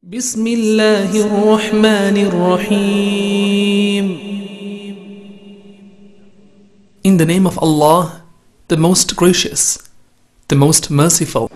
بسم الله الرحمن الرحيم In the name of Allah, the most gracious, the most merciful.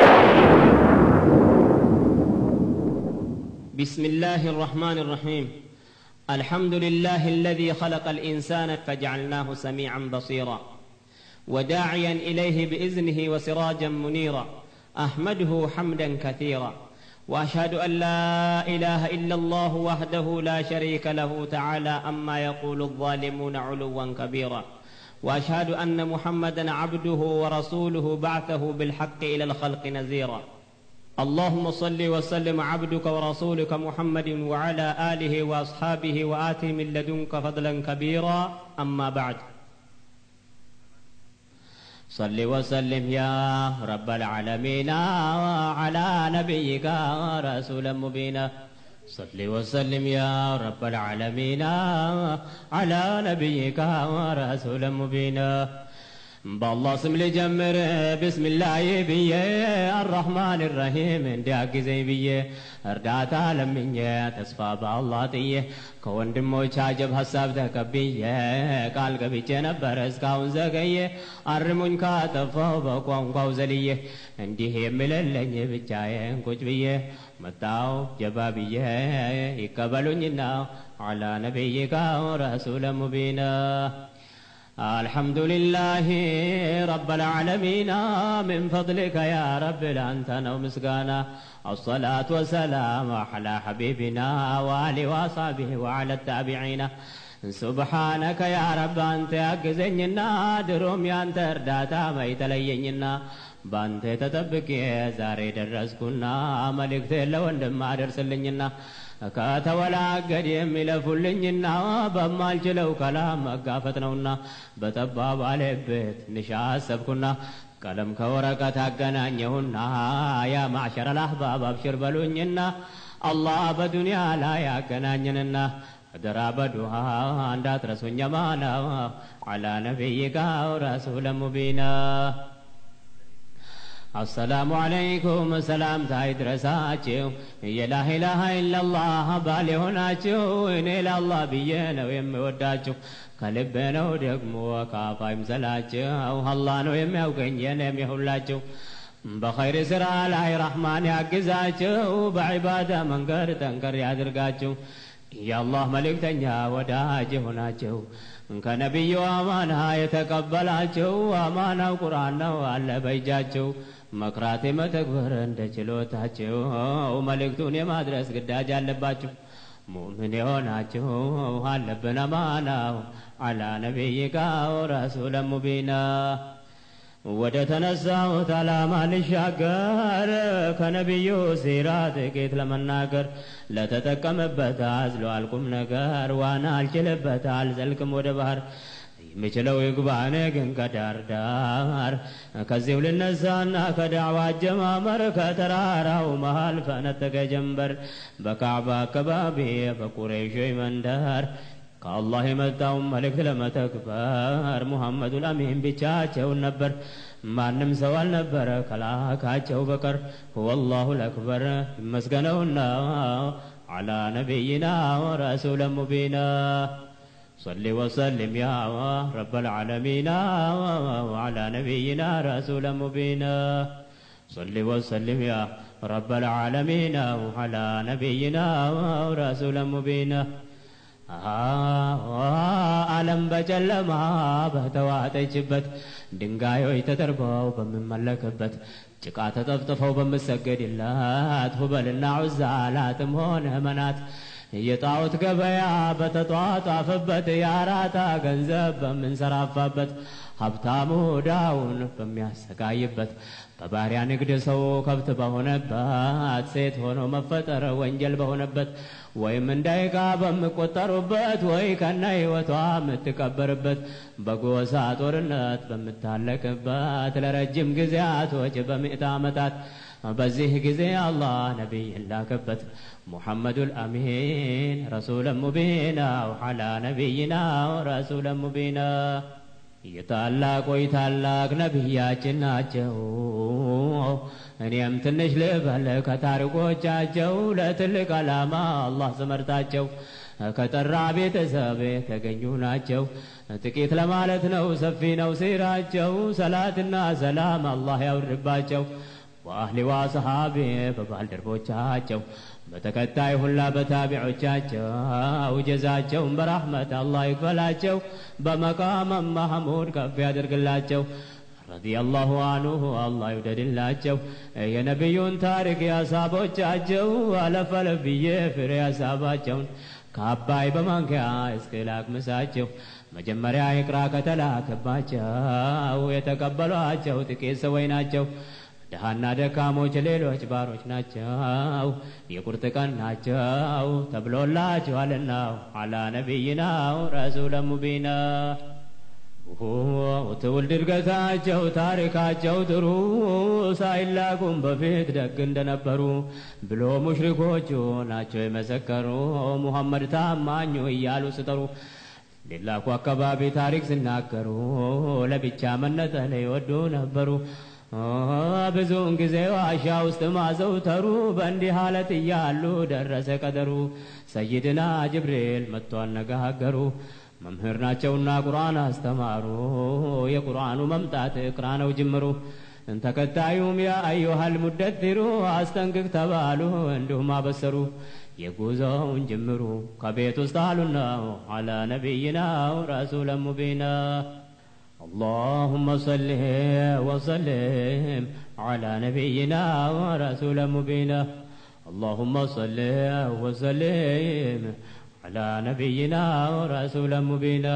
بسم الله الرحمن الرحيم الحمد لله الذي خلق الإنسان فجعلناه سميعا بصيرا وداعيا إليه بإذنه وسراجا منيرا أحمده حمدا كثيرا وأشهد أن لا إله إلا الله وحده لا شريك له تعالى أما يقول الظالمون علوا كبيرا وأشهد أن محمدا عبده ورسوله بعثه بالحق إلى الخلق نذيرا اللهم صل وسلم عبدك ورسولك محمد وعلى آله وأصحابه وآته من لدنك فضلا كبيرا أما بعد صل وسلم يا رب العالمين على نبيك رسولا مبينا صل وسلم يا رب العالمين على نبيك رسولا مبينا በአላህ ስም ልጀምር ብስምላዬ ብዬ አራሕማን ራሒም እንዲያግዘኝ ብዬ እርዳታ ለምኜ ተስፋ በአላህ ጥዬ ከወንድሞች አጀብ ሀሳብ ተቀብዬ ቃል ገብቼ ነበረ እስካሁን ዘገየ አርሙኝ ካጠፋው በቋንቋው ዘልዬ እንዲህ የምለለኝ ብቻዬን ቁጭ ብዬ መጣው ጀባ ብዬ ይቀበሉኝና አላ ነቢይካ ረሱለ ሙቢና الحمد لله رب العالمين من فضلك يا رب لأنت ومسقانا الصلاة والسلام على حبيبنا وآله وصحبه وعلى التابعين سبحانك يا رب أنت أجزنينا دروم يا أنت ارداتا ما يتلينينا በአንተ ተጠብቄ ዛሬ ደረስኩና መልእክት ለወንድም አደርስልኝና ከተወላገድ የሚለፉልኝና በማልችለው ከላም መጋፈጥ ነውና በጠባብ አለበት ትንሽ አሰብኩና ቀለም ከወረቀት አገናኘሁና ያ ማዕሸረ ልአሕባብ አብሽር በሉኝና አላህ በዱንያ ላይ ያገናኘንና አደራ በዱሃ እንዳትረሱኝ ማና አላ ነቢይካ ረሱለ ሙቢና አሰላሙ አለይኩም ሰላምታ ይድረሳችሁ የላኢላሃ ኢለላህ ባል የሆናችሁ እኔ ለአላህ ብዬ ነው የምወዳችሁ ከልቤ ነው ደግሞ ካፋ ይምሰላችሁ አላህ ነው የሚያውቀኝ የኔም የሁላችሁ በኸይር ስራ ላይ ረሕማን ያግዛችሁ በዒባዳ መንገድ ጠንከር ያድርጋችሁ የአላህ መልእክተኛ ወዳጅ የሆናችሁ ከነቢዩ አማና የተቀበላቸው አማናው ቁርአን ነው አለ በእጃቸው መክራት መተግበር እንደ ችሎታቸው መልእክቱን የማድረስ ግዳጅ አለባቸው ሙእምን የሆናችሁ አለብን አማናው አላ ነቢይካ ረሱለ ሙቢና ወደ ተነሳሁት ዓላማ ልሻገር ከነቢዩ ሲራ ጥቂት ለመናገር ለተጠቀመበት አዝሏል ቁም ነገር ዋና አልችልበት አልዘልቅም ወደ ባህር የምችለው ይግባኔ ግን ከዳር ዳር ከዚሁ ልነሳና ከዳዕዋ አጀማመር ከተራራው መሃል ፈነጠቀ ጀንበር በካዕባ አካባቢ በቁረይሾች መንደር ከአላህ የመጣውን መልእክት ለመተግበር ሙሐመዱል አሚን ብቻቸውን ነበር ማንም ሰው አልነበረ ከላካቸው በቀር ሁወላሁ ለአክበር ይመስገነውና አላ ነቢይና ወረሱለ ሙቢና صل وسلم يا رب العالمين وعلى نبينا رسولا مبينا صل وسلم يا رب العالمين وعلى نبينا رسولا مبينا ዓለም በጨለማ በተዋጠችበት ድንጋዮች ተጠርበው በምመለክበት ጭቃ ተጠፍጥፈው በምሰገድላት ሁበልና ዑዛ ላትም ሆነ መናት የጣዖት ገበያ በተጧጧፈበት የአራታ ገንዘብ በምንሰራፋበት ሀብታሙ ዳውን በሚያሰቃይበት በባሪያ ንግድ ሰው ከብት በሆነበት ሴት ሆኖ መፈጠር ወንጀል በሆነበት ወይም እንዳይቃ በምቆጠሩበት ወይ ከነ ሕይወቷ የምትቀበርበት በጎሳ ጦርነት በምታለቅበት ለረጅም ጊዜያቶች በምዕት ዓመታት በዚህ ጊዜ አላህ ነቢይ ላከበት ሙሐመዱል አሚን ረሱለ ሙቢና ወዓላ ነቢይና ረሱለ ሙቢና የታላቆይ ታላቅ ነቢያችን ናቸው እኔም ትንሽ ልበል ከታሪኮቻቸው ለትልቅ ዓላማ አላህ ስመርጣቸው ከጠራ ቤተሰብ የተገኙ ናቸው። ጥቂት ለማለት ነው፣ ሰፊ ነው ሲራቸው። ሰላትና ሰላም አላህ ያውርድባቸው በአህሊ ወሰሓቢ በባልደረቦቻቸው በተከታይ ሁላ በታቢዖቻቸው ጀዛቸውን በራሕመት አላህ ይክፈላቸው። በመቃመ ማህሙድ ከፍ ያደርግላቸው። ረዲየላሁ አንሁ አላህ ይውደድላቸው። የነቢዩን ታሪክ የአሳቦቻቸው አለፍ አለፍ ብዬ ፍሬ ሀሳባቸውን ከአባይ በማንኪያ እስከ ላቅምሳቸው መጀመሪያ ይቅራ ከተላከባቸው የተቀበሏቸው ጥቂት ሰዎች ናቸው። ድሃና ደካሞች ሌሎች ባሮች ናቸው። የቁርጥ ቀን ናቸው ተብሎላቸዋልና አላ ነቢይናው ረሱለ ሙቢና ትውልድ እድገታቸው ታሪካቸው ጥሩ ሳይላኩም በፊት ደግ እንደነበሩ ብሎ ሙሽሪኮቹ ናቸው የመሰከሩ ሙሐመድ ታማኙ እያሉ ስጠሩ ሌላኩ አካባቢ ታሪክ ሲናገሩ ለብቻ መነጠል ይወዱ ነበሩ። ብዙውን ጊዜ ዋሻ ውስጥ ማዘውተሩ በእንዲህ ሀለት እያሉ ደረሰ ቀደሩ። ሰይድና ጅብሪል መጥቶ አነጋገሩ። መምህር ናቸውና ቁርአን አስተማሩ። የቁርአኑ መምጣት እቅራ ነው ጅምሩ። ተከታዩም ያ አዩሃል ሙደትሩ አስጠንቅቅ ተባሉ፣ እንዲሁም አበሰሩ። የጉዞውን ጅምሩ ከቤት ውስጥ አሉና አላ ነቢይናው ረሱለ ሙቢና اللهم صل وسلم على نبينا ورسول مبينا اللهم صل وسلم على نبينا ورسول مبينا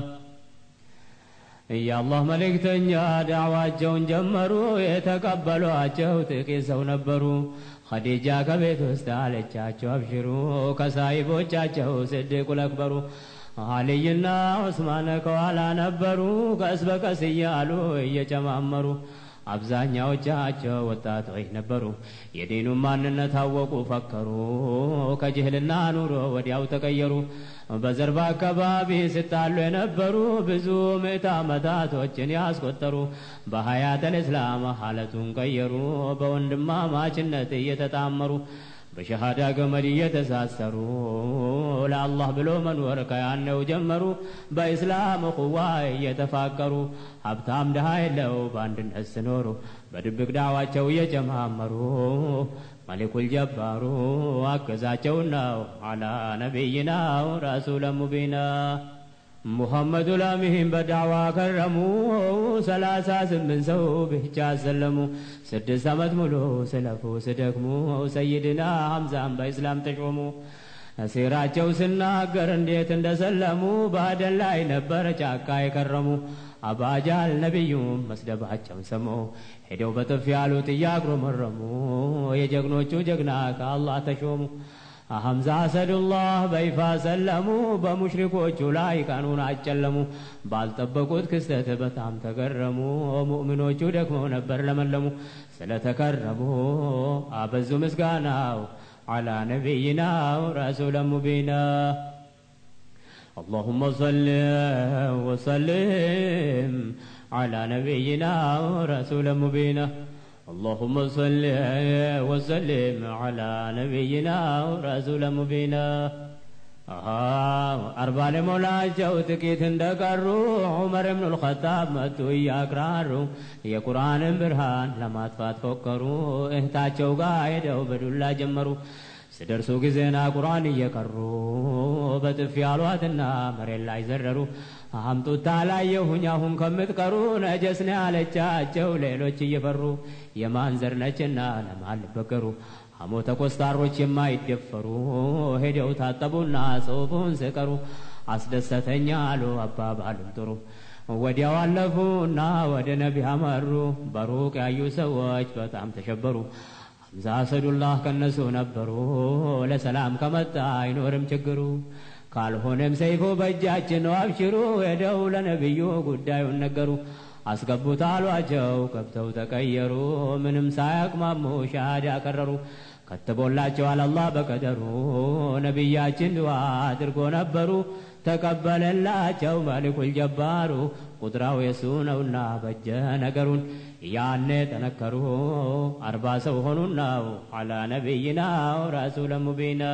የአላህ መልእክተኛ ዳዕዋቸውን ጀመሩ። የተቀበሏቸው ጥቂት ሰው ነበሩ። ኸዲጃ ከቤት ውስጥ አለቻቸው አብሽሩ፣ ከሳሂቦቻቸው ስድቁ ለክበሩ አልይና ዑስማን ከኋላ ነበሩ። ቀስ በቀስ እያሉ እየጨማመሩ አብዛኛዎቻቸው ወጣቶች ነበሩ። የዲኑን ማንነት አወቁ፣ ፈከሩ። ከጅህልና ኑሮ ወዲያው ተቀየሩ። በዘርባ አካባቢ ሲጣሉ የነበሩ ብዙ ምዕት ዓመታቶችን ያስቆጠሩ በሀያተል እስላም ሀለቱን ቀየሩ። በወንድማማችነት እየተጣመሩ በሸሃዳ ገመድ እየተሳሰሩ ለአላህ ብሎ መኖር ከያነው ጀመሩ። በኢስላም ቁዋ እየተፋቀሩ ሀብታም ድሃ የለው በአንድነት ስኖሩ በድብቅ ዳዋቸው እየጨማመሩ መሊኩል ጀባሩ አገዛቸውናው አላ ነቢይናው ረሱለ ሙቢና ሙሐመዱ ላሚህም በዳዋ ከረሙ። ሰላሳ ስምንት ሰው ብቻ አሰለሙ። ስድስት ዓመት ሙሉ ስለፉ ስደክሙ። ሰይድና ሐምዛም በኢስላም ተሾሙ። ሴራቸው ስናገር እንዴት እንደሰለሙ በአደን ላይ ነበር ጫካ የከረሙ። አባጃል ነቢዩም መስደባቸውን ሰሙ። ሄደው በጥፊ ያሉት እያጉረመረሙ የጀግኖቹ ጀግና ከአላህ ተሾሙ። ሐምዛ አሰዱላህ በይፋ ሰለሙ። በሙሽሪኮቹ ላይ ቀኑን አጨለሙ። ባልጠበቁት ክስተት በጣም ተገረሙ። ሙእሚኖቹ ደክመው ነበር ለመለሙ። ስለተከረሙ አበዙ ምስጋናው አላ ነቢይናው ረሱለ ሙቢና اللهم صل وسلم على نبينا ورسول مبينا اللهم صل وسلم على نبينا ورسول مبينا አርባ ለሞላቸው ጥቂት እንደቀሩ ዑመር ብኑ ልኸጣብ መጡ እያቅራሩ የቁርአንን ብርሃን ለማጥፋት ፎከሩ። እህታቸው ጋር ሄደው በዱላ ጀመሩ። ስደርሱ ጊዜና ቁርአን እየቀሩ በጥፊ አሏትና መሬት ላይ ዘረሩ። አምጡታ ላየሁኝ አሁን ከምትቀሩ ነጀስ ነው ያለቻቸው ሌሎች እየፈሩ የማን ዘር ነችና ለማን ልበገሩ ሐሞተ ኮስታሮች የማይደፈሩ ሄደው ታጠቡና ጽሑፉን ስቀሩ አስደሰተኛ አሉ አባባሉም ጥሩ ወዲያው አለፉና ወደ ነቢ አመሩ በሩቅ ያዩ ሰዎች በጣም ተሸበሩ ሐምዛ አሰዱላህ ከነሱ ነበሩ ለሰላም ከመጣ አይኖርም ችግሩ ካልሆነም ሰይፎ በእጃችን ነው አብሽሩ ሄደው ለነቢዩ ጉዳዩን ነገሩ አስገቡት አሏቸው ገብተው ተቀየሩ ምንም ሳያቅማሙ ሻሃዳ ያቀረሩ ከትቦላቸዋል አላህ በቀደሩ ነቢያችን ድዋ አድርጎ ነበሩ ተቀበለላቸው መሊኩል ጀባሩ ቁድራው የሱ ነውና በጀ ነገሩን ያኔ ጠነከሩ አርባ ሰው ሆኑናው አላ ነቢይናው ረሱለ ሙቢና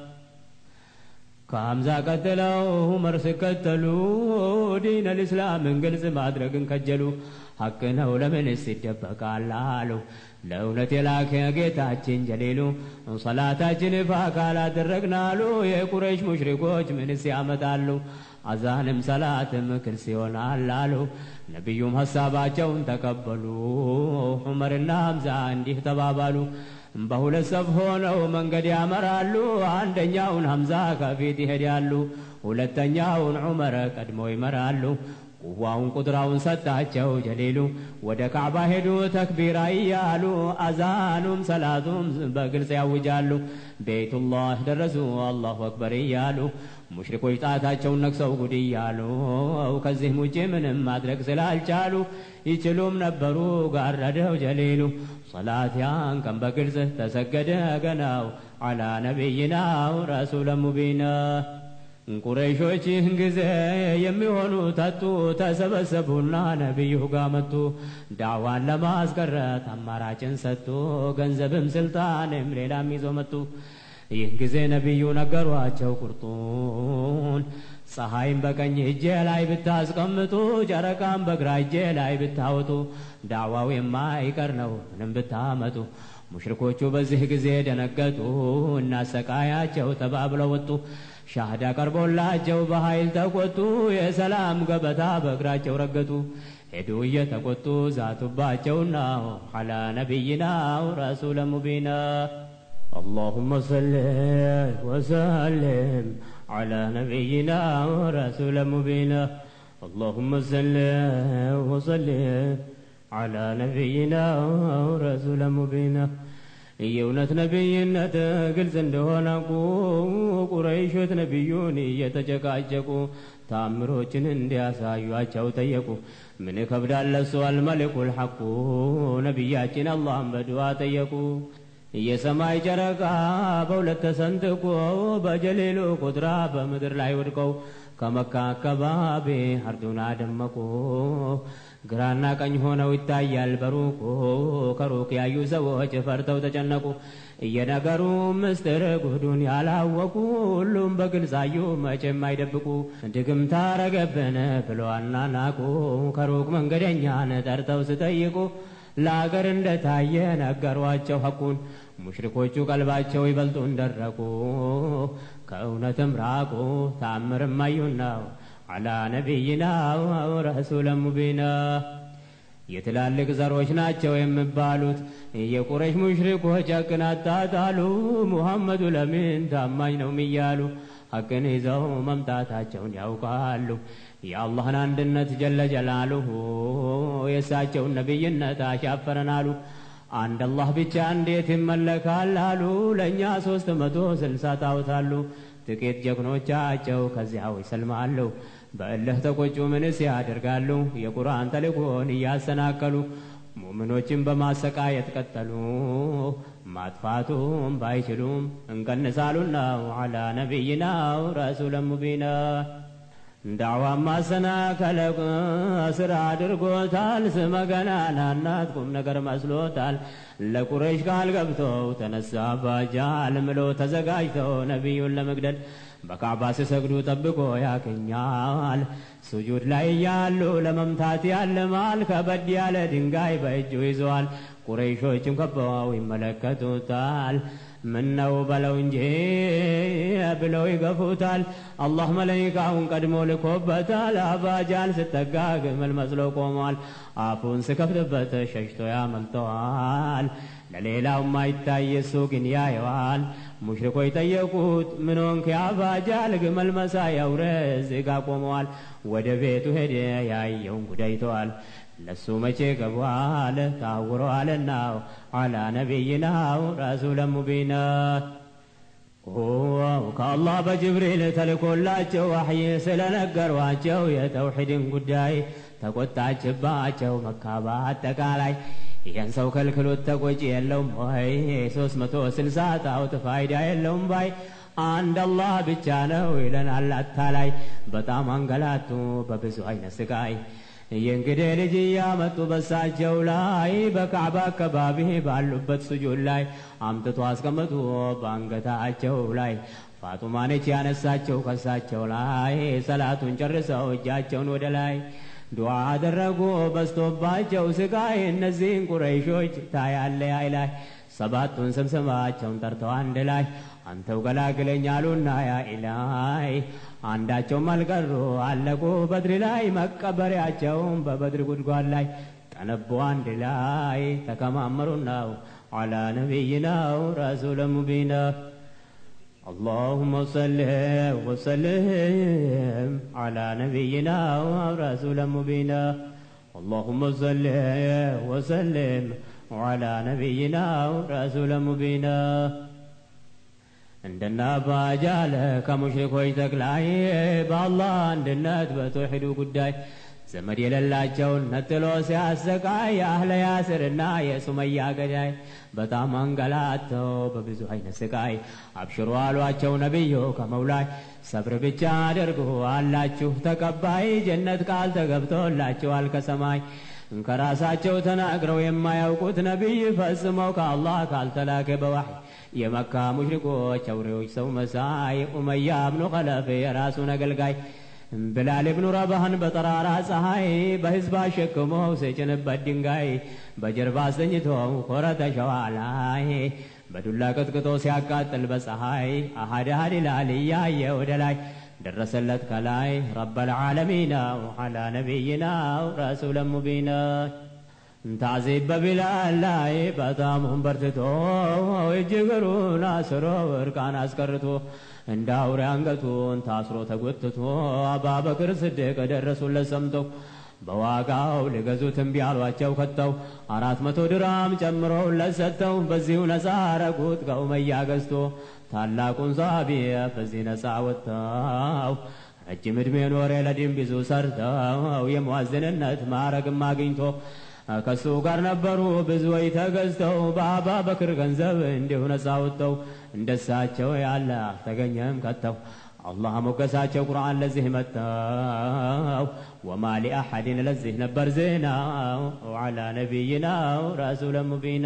ከሐምዛ ቀጥለው ዑመር ሲከተሉ ዲን አልእስላምን ግልጽ ማድረግን ከጀሉ። ሐቅ ነው ለምንስ ይደበቃል አሉ ለእውነት የላከ ጌታችን ጀሊሉ። ሰላታችን ይፋ ካላደረግናሉ የቁረይሽ ሙሽሪኮች ምንስ ያመጣሉ? አዛንም ሰላትም ክልስ ይሆናል አሉ። ነቢዩም ሐሳባቸውን ተቀበሉ። ዑመርና ሐምዛ እንዲህ ተባባሉ። በሁለት ሰፍ ሆነው መንገድ ያመራሉ። አንደኛውን ሐምዛ ከፊት ይሄዳሉ፣ ሁለተኛውን ዑመር ቀድሞ ይመራሉ። ቁዋውን ቁጥራውን ሰጣቸው ጀሊሉ። ወደ ካዕባ ሄዱ ተክቢራ እያሉ አዛኑም ሰላቱም በግልጽ ያውጃሉ። ቤቱላህ ደረሱ አላሁ አክበር እያሉ ሙሽሪኮች ጣታቸውን ነክሰው ጉድ እያሉ ከዚህም ውጭ ምንም ማድረግ ስላልቻሉ ይችሉም ነበሩ ጋረደው ጀሊሉ። ሰላት ያን ቀን በግልጽ ተሰገደ ገናው አላ ነቢይናው ረሱለ ሙቢና ቁረይሾች ይህን ጊዜ የሚሆኑ ተጡ ተሰበሰቡና ነቢዩ ጋር መጡ። ዳዋን ለማስቀረት አማራጭን ሰጡ። ገንዘብም ስልጣንም ሌላም ይዞ መጡ። ይህን ጊዜ ነቢዩ ነገሯቸው ቁርጡን ፀሐይም በቀኝ እጄ ላይ ብታስቀምጡ፣ ጨረቃም በግራ እጄ ላይ ብታወጡ፣ ዳዋው የማይቀር ነው ምንም ብታመጡ። ሙሽሪኮቹ በዚህ ጊዜ ደነገጡ። እናሰቃያቸው ተባብለው ወጡ። ሻህዳ ቀርቦላቸው በኃይል ተቆጡ። የሰላም ገበታ በእግራቸው ረገጡ። ሄዱ እየተቆጡ ዛቱባቸውና ዐላ ነቢይናው ረሱለ ሙቢና اللهم صل وسلم على نبينا ورسول مبينا اللهم صل وسلم على نبينا ورسول مبينا የእውነት ነቢይነት ግልጽ እንደሆነ ቁ ቁረይሾት ነቢዩን እየተጨቃጨቁ ታምሮችን እንዲያሳዩአቸው ጠየቁ። ምን ከብዳል ለሱ አልመልኩል ሐቁ ነቢያችን አላህን በድዋ ጠየቁ። የሰማይ ጨረቃ በሁለት ተሰንጥቆ በጀሌሉ ቁጥራ በምድር ላይ ወድቀው ከመካ አካባቢ አርዱን አደመቁ። ግራና ቀኝ ሆነው ይታያል በሩቁ ከሩቅ ያዩ ሰዎች ፈርተው ተጨነቁ። እየነገሩ ምስጢር ጉዱን ያላወቁ ሁሉም በግልጽ አዩ መቼም አይደብቁ። ድግም ታረገብን ብሎ አናናቁ ከሩቅ መንገደኛን ጠርተው ስጠይቁ ለአገር እንደታየ ነገሯቸው ሐቁን። ሙሽሪኮቹ ቀልባቸው ይበልጡን ደረቁ፣ ከእውነትም ራቁ። ታምርም አዩና ዐላ ነቢይና ረሱለ ሙቢና የትላልቅ ዘሮች ናቸው የሚባሉት የቁረሽ ሙሽሪኮች ሐቅን አጣጣሉ። ሙሐመዱ ለምን ታማኝ ነው እያሉ ሐቅን ይዘው መምጣታቸውን ያውቃሉ። የአላህን አንድነት ጀለ ጀላሉሁ የእሳቸውን ነቢይነት አሻፈረን አሉ። አንድ አላህ ብቻ እንዴት ይመለካል አሉ። ለእኛ ሦስት መቶ ስልሳ ጣዖታሉ። ጥቂት ጀግኖቻቸው ከዚያው ይሰልማሉ። በእልህ ተቆጩ ምንስ ያደርጋሉ? የቁርአን ተልእኮን እያሰናከሉ ሙእምኖችን በማሰቃየት ቀጠሉ። ማጥፋቱም ባይችሉም እንቀንሳሉና ዐላ ነቢይናው ረሱለ ሙቢና ዳዕዋ ማሰናከለ ስራ አድርጎታል። ስመ ገናናናት ቁም ነገር መስሎታል። ለቁረይሽ ቃል ገብተው ተነሳ ባጃል ምሎ ተዘጋጅተው ነቢዩን ለመግደል በካዕባ ሲሰግዱ ጠብቆ ያገኛል። ሱጁድ ላይ ያሉ ለመምታት ያልማል። ከበድ ያለ ድንጋይ በእጁ ይዘዋል። ቁረይሾችም ከበው ይመለከቱታል። ምነው በለው እንጂ ብለው ይገፉታል። አላህ መለይካውን ቀድሞ ልኮበታል። አባጃል ስጠጋ ግመል መስሎ ቆሟል። አፉን ስከፍትበት ሸሽቶ ያመልጠዋል። ለሌላው ማይታይ እሱ ግን ያየዋል። ሙሽሪኮች ጠየቁት ምን ሆንክ አባጃል? ግመል መሳይ አውሬ እዚህ ጋ ቆመዋል። ወደ ቤቱ ሄደ ያየውን ጉዳይተዋል። ለሱ መቼ ገቧል ታውረዋልና ዐላ ነቢይናው ረሱለ ሙቢና ከአላህ በጅብሪል ተልኮላቸው ዋሕይ ስለነገሯቸው የተውሒድን ጉዳይ ተቆጣችባቸው መካ በአጠቃላይ ይህን ሰው ከልክሎት ተቆጪ የለውም ወይ ሶስት መቶ ስልሳ ጣዖት ፋይዳ የለውም ባይ አንድ አላህ ብቻ ነው ይለናል አታላይ በጣም አንገላቱ በብዙ አይነት ስቃይ የእንግዲህ ልጅ እያመጡ በሳቸው ላይ በካዕባ አካባቢ ባሉበት ስጁድ ላይ አምጥቶ አስቀመጡ በአንገታቸው ላይ ፋጡማ ነች ያነሳቸው ከሳቸው ላይ ሰላቱን ጨርሰው እጃቸውን ወደ ላይ ዱዓ አደረጉ በስቶባቸው ስቃይ እነዚህን ቁረይሾች ታያለ አይ ላይ ሰባቱን ስምስማቸውን ጠርተው አንድ ላይ አንተው ገላግለኝ አሉና ያ ኢላይ አንዳቸውም አልቀሩ አለቁ በድር ላይ መቀበሪያቸውን በበድር ጉድጓድ ላይ ጠነቡ አንድ ላይ ተከማመሩናው አላ ነቢይናው ረሱለ ሙቢና اللهم صل وسلم على نبينا ورسول مبينا اللهم صل وسلم على نبينا ورسول مبينا እንደና ባጃለ ከሙሽሪኮች ተክላይ በአላህ አንድነት በተውሒዱ ጉዳይ ዘመድ የሌላቸውን ነጥሎ ሲያሰቃይ አህለ ያስርና የሱመያ ገዳይ በጣም አንገላተው በብዙ አይነት ስቃይ አብሽሩ አሏቸው ነቢዩ ከመውላይ ሰብር ብቻ አድርጉ አላችሁ ተቀባይ ጀነት ቃል ተገብቶላችኋል ከሰማይ ከራሳቸው ተናግረው የማያውቁት ነቢይ ፈጽመው ከአላህ ካልተላከ በዋሕይ የመካ ሙሽሪኮች አውሬዎች ሰው መሳይ ኡመያ ብኑ ኸለፍ የራሱን አገልጋይ ብላል ብኑ ረባህን በጠራራ ፀሐይ በሕዝብ አሸክመው ሲጭንበት ድንጋይ በጀርባ አስተኝተው ኮረተ ሸዋ ላይ በዱላ ቀጥቅጦ ሲያቃጥል በፀሐይ አሃድ አሃድ ይላል እያየ ወደ ላይ ደረሰለት ከላይ ረበል ዓለሚና ዓላ ነቢይና ረሱለ ሙቢና ታዚብ በቢላል ላይ በጣም በርትቶ እጅግሩን አስሮ እርቃን አስቀርቶ እንደ አውሬ አንገቱን ታስሮ ተጎትቶ አባበክር ስድቅ ደረሱለት ሰምተው በዋጋው ሊገዙት እምቢ አሏቸው ከተው አራት መቶ ድራም ጨምረውለት ሰጥተው በዚሁ ነፃ አረጉት ከኡመያ ገዝቶ ታላቁን ሳቢ በዚህ ነፃ ወጥተው ረጅም ዕድሜ ኖረ ለዲን ብዙ ሰርተው የሙአዝንነት ማዕረግም አግኝቶ ከሱ ጋር ነበሩ ብዙዎች ተገዝተው በአባ በክር ገንዘብ እንዲሁ ነፃ ወጥተው እንደሳቸው ያለ አልተገኘም ከተው አላህ ሞገሳቸው ቁርአን ለዚህ መጥተው ወማ ሊአሐድን ለዚህ ነበር ዜናው ዓላ ነቢይናው ረሱለ ሙቢና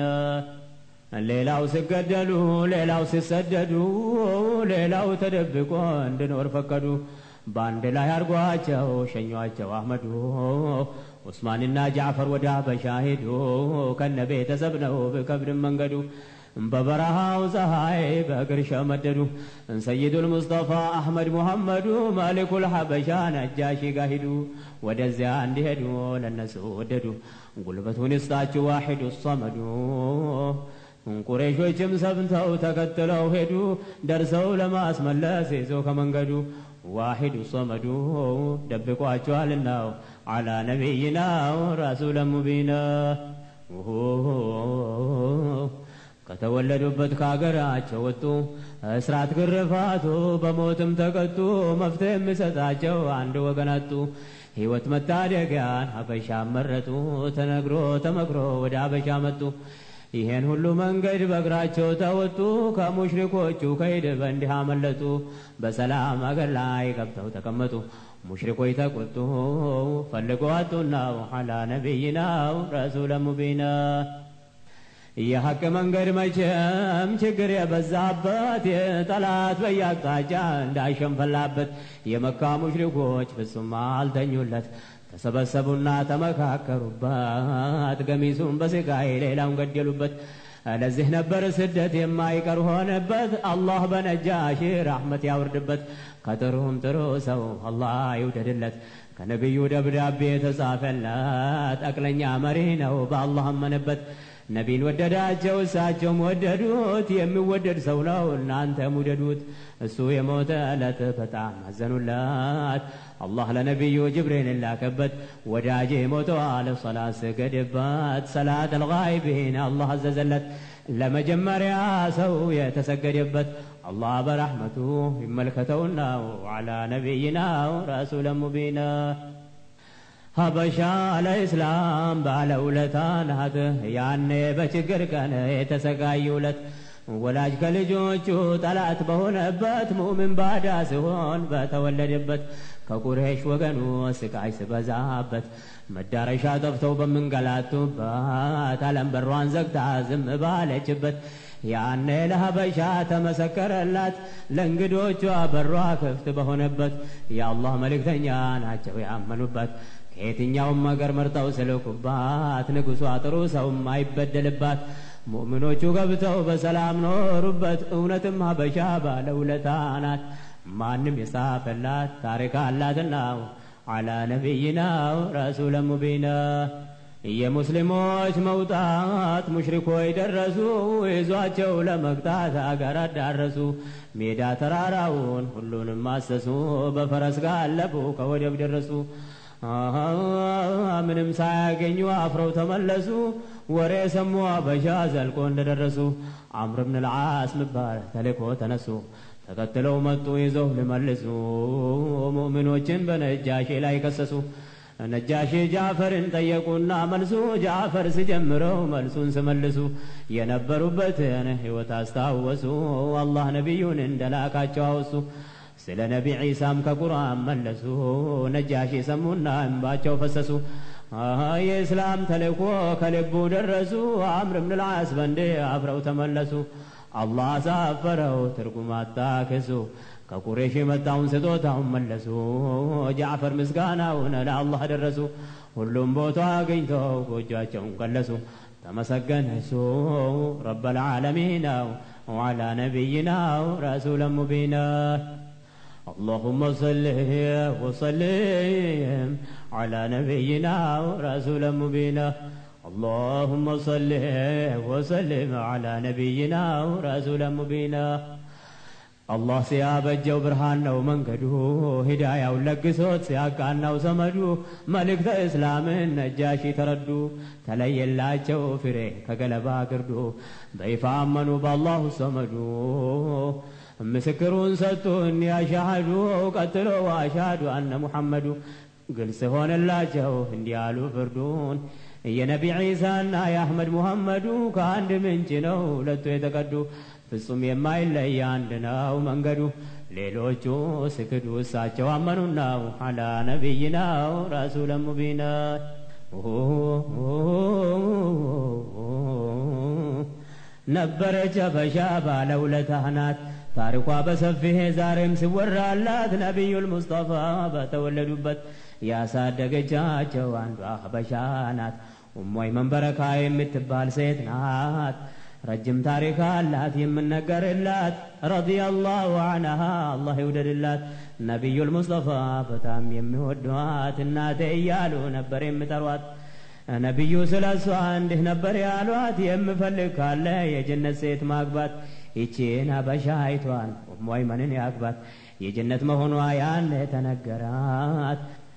ሌላው ሲገደሉ ሌላው ሲሰደዱ ሌላው ተደብቆ እንድኖር ፈቀዱ በአንድ ላይ አርጓቸው ሸኟቸው አህመዱ ዑስማንና ጃዕፈር ወደ ሀበሻ ሄዱ ከነ ቤተሰብ ነው ብከብድም መንገዱ በበረሃው ፀሐይ በእግር ሸመደዱ ሰይዱል ሙስጠፋ አሕመድ ሙሐመዱ መሊኩል ሐበሻ ነጃሺ ጋ ሂዱ ወደዚያ እንዲሄዱ ለነሱ ወደዱ ጉልበቱን ይስጣችሁ ዋሒዱ ሰመዱ ቁረይሾችም ሰምተው ተከትለው ሄዱ ደርሰው ለማስመለስ ይዞ ከመንገዱ ዋሒዱ ሰመዱ ደብቋቸዋልናው ዓላ ነቢይናው ረሱለ ሙቢና ከተወለዱበት ከአገራቸው ወጡ እስራት ግርፋቱ በሞትም ተቀጡ መፍትሄ የሚሰጣቸው አንድ ወገን አጡ ሕይወት መታደጊያን ሀበሻ መረጡ ተነግሮ ተመክሮ ወደ ሀበሻ መጡ ይሄን ሁሉ መንገድ በእግራቸው ተወጡ ከሙሽሪኮቹ ከይድ በእንዲህ አመለጡ በሰላም አገር ላይ ገብተው ተቀመጡ ሙሽሪኮች ተቆጡ ፈልገው አጡናው ዓላ ነቢይናው ረሱለ ሙቢና የሐቅ መንገድ መቼም ችግር የበዛበት የጠላት በየአቅጣጫ እንዳይሸንፈላበት የመካ ሙሽሪኮች ፍጹም አልተኙለት ተሰበሰቡና ተመካከሩበት ገሚሱን በስቃይ ሌላውን ገደሉበት ለዚህ ነበር ስደት የማይቀር ሆነበት አላህ በነጃሺ ራሕመት ያውርድበት ከጥሩም ጥሩ ሰው አላህ ይውደድለት ከነቢዩ ደብዳቤ የተጻፈለት አቅለኛ መሪ ነው በአላህ አመነበት ነቢን ወደዳቸው እሳቸውም ወደዱት የሚወደድ ሰው ነው እናንተም ውደዱት እሱ የሞተ ዕለት በጣም አዘኑለት አላህ ለነቢዩ ጅብሪል ላከበት ወዳጄ ሞተዋል ሰላት ስገድበት ሰላት አልጋይቢን አላህ አዘዘለት ለመጀመሪያ ሰው የተሰገደበት አላህ በረሕመቱ ይመልከተውና ዓላ ነቢይናው ረሱለ ሙቢና ሀበሻ ለእስላም ባለውለታ ናት ያኔ በችግር ቀን የተሰቃዩለት ወላጅ ከልጆቹ ጠላት በሆነበት ሙእምን ባዳ ሲሆን በተወለደበት ከቁሬሽ ወገኑ ስቃይ ስበዛበት መዳረሻ ጠፍተው በምንገላቱበት ዓለም በሯን ዘግታ ዝም ባለችበት ያኔ ለሀበሻ ተመሰከረላት ለእንግዶቿ በሯ ክፍት በሆነበት የአላህ መልእክተኛ ናቸው ያመኑበት ከየትኛውም አገር መርጠው ስልኩባት ንጉሷ ጥሩ ሰውም አይበደልባት ሙእምኖቹ ገብተው በሰላም ኖሩበት እውነትም ሀበሻ ባለውለታ ናት ማንም የጻፈላት ታሪክ አላትና አላ ነቢይናው ረሱለ ሙቢና የሙስሊሞች መውጣት ሙሽሪኮች ደረሱ ይዟቸው ለመግታት አገር አዳረሱ ሜዳ ተራራውን ሁሉንም አሰሱ በፈረስ ጋለቡ ከወደብ ደረሱ ምንም ሳያገኙ አፍረው ተመለሱ ወሬ ሰሙ አበሻ ዘልቆ እንደደረሱ አምር ብን ልዓስ ምባል ተልኮ ተነሱ ተከትለው መጡ ይዘው ሊመልሱ ሙእሚኖችን በነጃሺ ላይ ከሰሱ ነጃሺ ጃፈርን ጠየቁና መልሱ ጃፈር ሲጀምረው መልሱን ስመልሱ የነበሩበትን ሕይወት አስታወሱ አላህ ነቢዩን እንደላካቸው አወሱ ስለ ነቢ ዒሳም ከቁርአን መለሱ ነጃሺ ሰሙና እንባቸው ፈሰሱ የእስላም ተልእኮ ከልቡ ደረሱ አምር ብን ልዓስ በንዴ አፍረው ተመለሱ አላህ አሳፈረው ትርጉም አጣክሱ ከቁሬሽ የመጣውን ስጦታውን መለሱ ጃዕፈር ምስጋናውን ለአላህ ደረሱ ሁሉም ቦታ አግኝተው ጎጇቸውን ቀለሱ ተመሰገነ እሱ ረብ ልዓለሚናው ወዓላ ነቢይናው ረሱለ ሙቢና اللهم صل وسلم على نبينا ورسول مبينا اللهم صل وسلم على نبينا ورسول مبينا አላህ ሲያበጀው ብርሃን ነው መንገዱ ሂዳያውን ለግሶት ሲያቃናው ሰመዱ መልእክተ እስላምን ነጃሺ ተረዱ ተለየላቸው ፍሬ ከገለባ ግርዱ በይፋ አመኑ በአላሁ ሰመዱ ምስክሩን ሰጡን ያሻሃዱ ቀጥሎ አሻዱ አነ ሙሐመዱ ግልጽ ሆነላቸው እንዲያሉ ፍርዱን የነቢ ዒሳና የአሕመድ ሙሐመዱ ከአንድ ምንጭ ነው ሁለቱ የተቀዱ ፍጹም የማይለይ አንድ ነው መንገዱ ሌሎቹ ስክዱ እሳቸው አመኑናው አላ ነቢይናው ረሱለ ሙቢና ነበረች ሀበሻ ባለውለታህ ናት ታሪኳ በሰፊሄ ዛሬም ሲወራላት ነቢዩል ሙስጠፋ በተወለዱበት ያሳደገቻቸው አንዷ ሀበሻ ናት ኡሞይ መንበረካ የምትባል ሴት ናት ረጅም ታሪክ አላት የምነገርላት ረዲየላሁ አንሃ አላህ ይውደድላት ነቢዩል ሙስጠፋ በጣም የሚወዷት እናቴ እያሉ ነበር የምጠሯት ነቢዩ ስለ እሷ እንዲህ ነበር ያሏት የምፈልግ ካለ የጀነት ሴት ማግባት ይቺን ሀበሻ አይቷን ኡሙ አይመንን ያግባት የጀነት መሆኗ ያን ተነገራት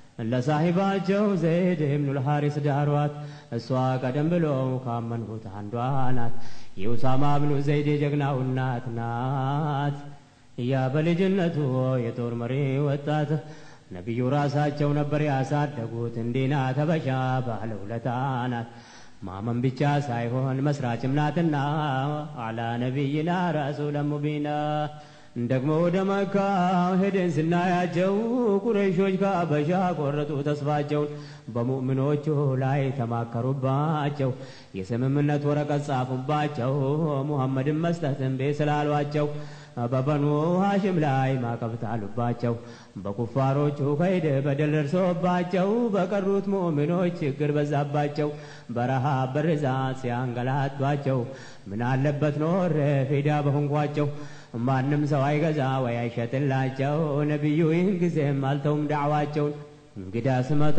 ለሳሂባቸው ዘይድ ብኑል ሐሪስ ዳሯት እሷ ቀደም ብሎ ካመንሁት አንዷ ናት የኡሳማ ብኑ ዘይድ የጀግናው እናት ናት ያ በልጅነቱ የጦር መሪ ወጣት ነቢዩ ራሳቸው ነበር ያሳደጉት እንዲና ተበሻ ባለውለታ ናት ማመን ብቻ ሳይሆን መስራችም ናትና አላ ነቢይና ረሱለ ሙቢና ደግሞ ወደ መካ ሄደን ስናያቸው ቁረይሾች ከአበሻ ቆረጡ ተስፋቸውን በሙእምኖቹ ላይ ተማከሩባቸው የስምምነት ወረቀት ጻፉባቸው ሙሐመድን መስጠት እምቢ ስላሏቸው በበኑ ሐሽም ላይ ማዕቀብ ጣሉባቸው በኩፋሮቹ ከይድ በደል ደርሶባቸው በቀሩት ሙእሚኖች ችግር በዛባቸው በረሃብ በርዛት ሲያንገላቷቸው ምን አለበት ኖር ፊዳ በሆንኳቸው ማንም ሰው አይገዛ ወይ አይሸጥላቸው ነቢዩ ይህን ጊዜም አልተውም ዳዕዋቸውን እንግዳ ስመታ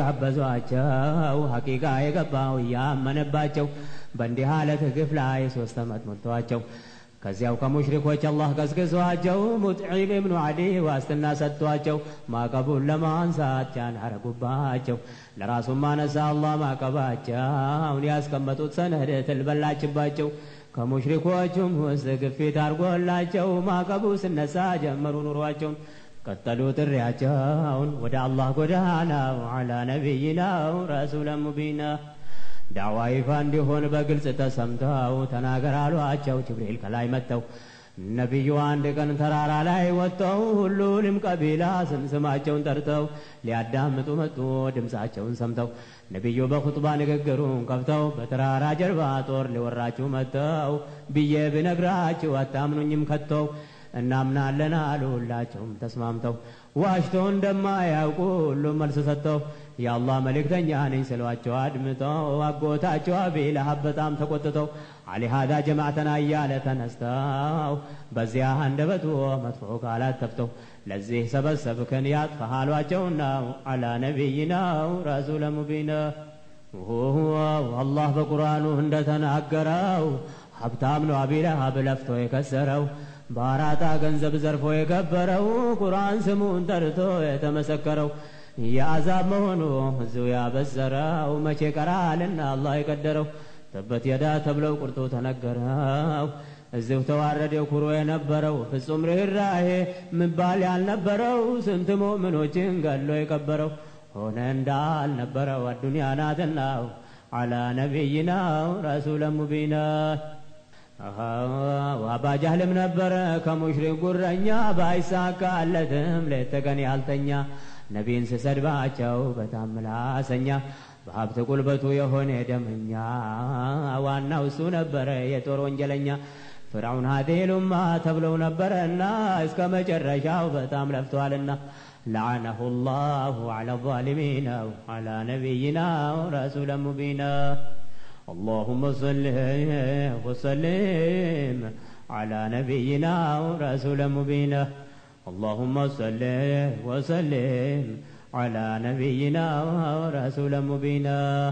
እየጋበዟቸው ሐቂቃ የገባው እያመነባቸው በእንዲህ አለት ግፍ ላይ ሶስት ዓመት ሞልተዋቸው ከዚያው ከሙሽሪኮች አላህ ቀስቅሷቸው ሙጥዒም ብኑ ዓዲ ዋስትና ሰጥቷቸው ማዕቀቡን ለማንሳት ጫን አረጉባቸው ለራሱም ማነሳ አላህ ማዕቀባቸውን ያስቀመጡት ሰነድ ትልበላችባቸው ከሙሽሪኮቹም ውስጥ ግፊት አድርጎላቸው ማዕቀቡ ስነሳ ጀመሩ ኑሯቸውን ቀጠሉ ጥሪያቸውን ወደ አላህ ጎዳናው አላ ነቢይናው ረሱለ ሙቢና ዳዋ ይፋ እንዲሆን በግልጽ ተሰምተው ተናገር አሏቸው ጅብሪል ከላይ መጥተው ነቢዩ አንድ ቀን ተራራ ላይ ወጥተው ሁሉንም ቀቢላ ስም ስማቸውን ጠርተው ሊያዳምጡ መጡ ድምፃቸውን ሰምተው ነቢዩ በኹጥባ ንግግሩን ከፍተው በተራራ ጀርባ ጦር ሊወራችሁ መጥተው ብዬ ብነግራችሁ አታምኑኝም ከተው እናምናለን አሉ ሁላቸውም ተስማምተው ዋሽቶ እንደማያውቁ ሁሉም መልስ ሰጥተው የአላህ መልእክተኛ ነኝ ስሏቸው አድምጠው አጎታቸው አቢ ለሀብ በጣም ተቆጥተው አሊሃዳ ጀማዕተና እያለ ተነስተው በዚያ አንደበቱ መጥፎ ቃላት ተፍተው ለዚህ ሰበሰብክን ያጥፋህ አሏቸውና አላ ነቢይናው ረሱለ ሙቢና አላህ በቁርአኑ እንደተናገረው ሀብታም ነው አቢ ለሀብ ለፍቶ የከሰረው በአራጣ ገንዘብ ዘርፎ የከበረው ቁርአን ስሙን ጠርቶ የተመሰከረው የአዛብ መሆኑ እዙ ያበሰረው መቼ ቀራልና አላህ የቀደረው ተበት የዳ ተብለው ቁርጡ ተነገረው እዚሁ ተዋረደ ኩሮ የነበረው ፍጹም ርኅራሄ ምባል ያልነበረው ስንት ሙእምኖችን ገሎ የቀበረው ሆነ እንዳልነበረው አዱንያ ናትናው አላ ነቢይናው ረሱለ ሙቢና አባጃህልም ነበረ ከሙሽሪክ ጉረኛ ባይሳካለትም ሌት ተቀን ያልተኛ ነቢን ስሰድባቸው በጣም ምላሰኛ በሀብት ቁልበቱ የሆነ ደመኛ ዋናው እሱ ነበረ የጦር ወንጀለኛ ፍርዓውን ሀዴሉማ ተብለው ነበረና እስከ መጨረሻው በጣም ለፍተዋልና لعنه الله على الظالمين وعلى نبينا رسول مبين اللهم صل وسلم على نبينا ورسول مبين اللهم صل وسلم على نبينا ورسول مبين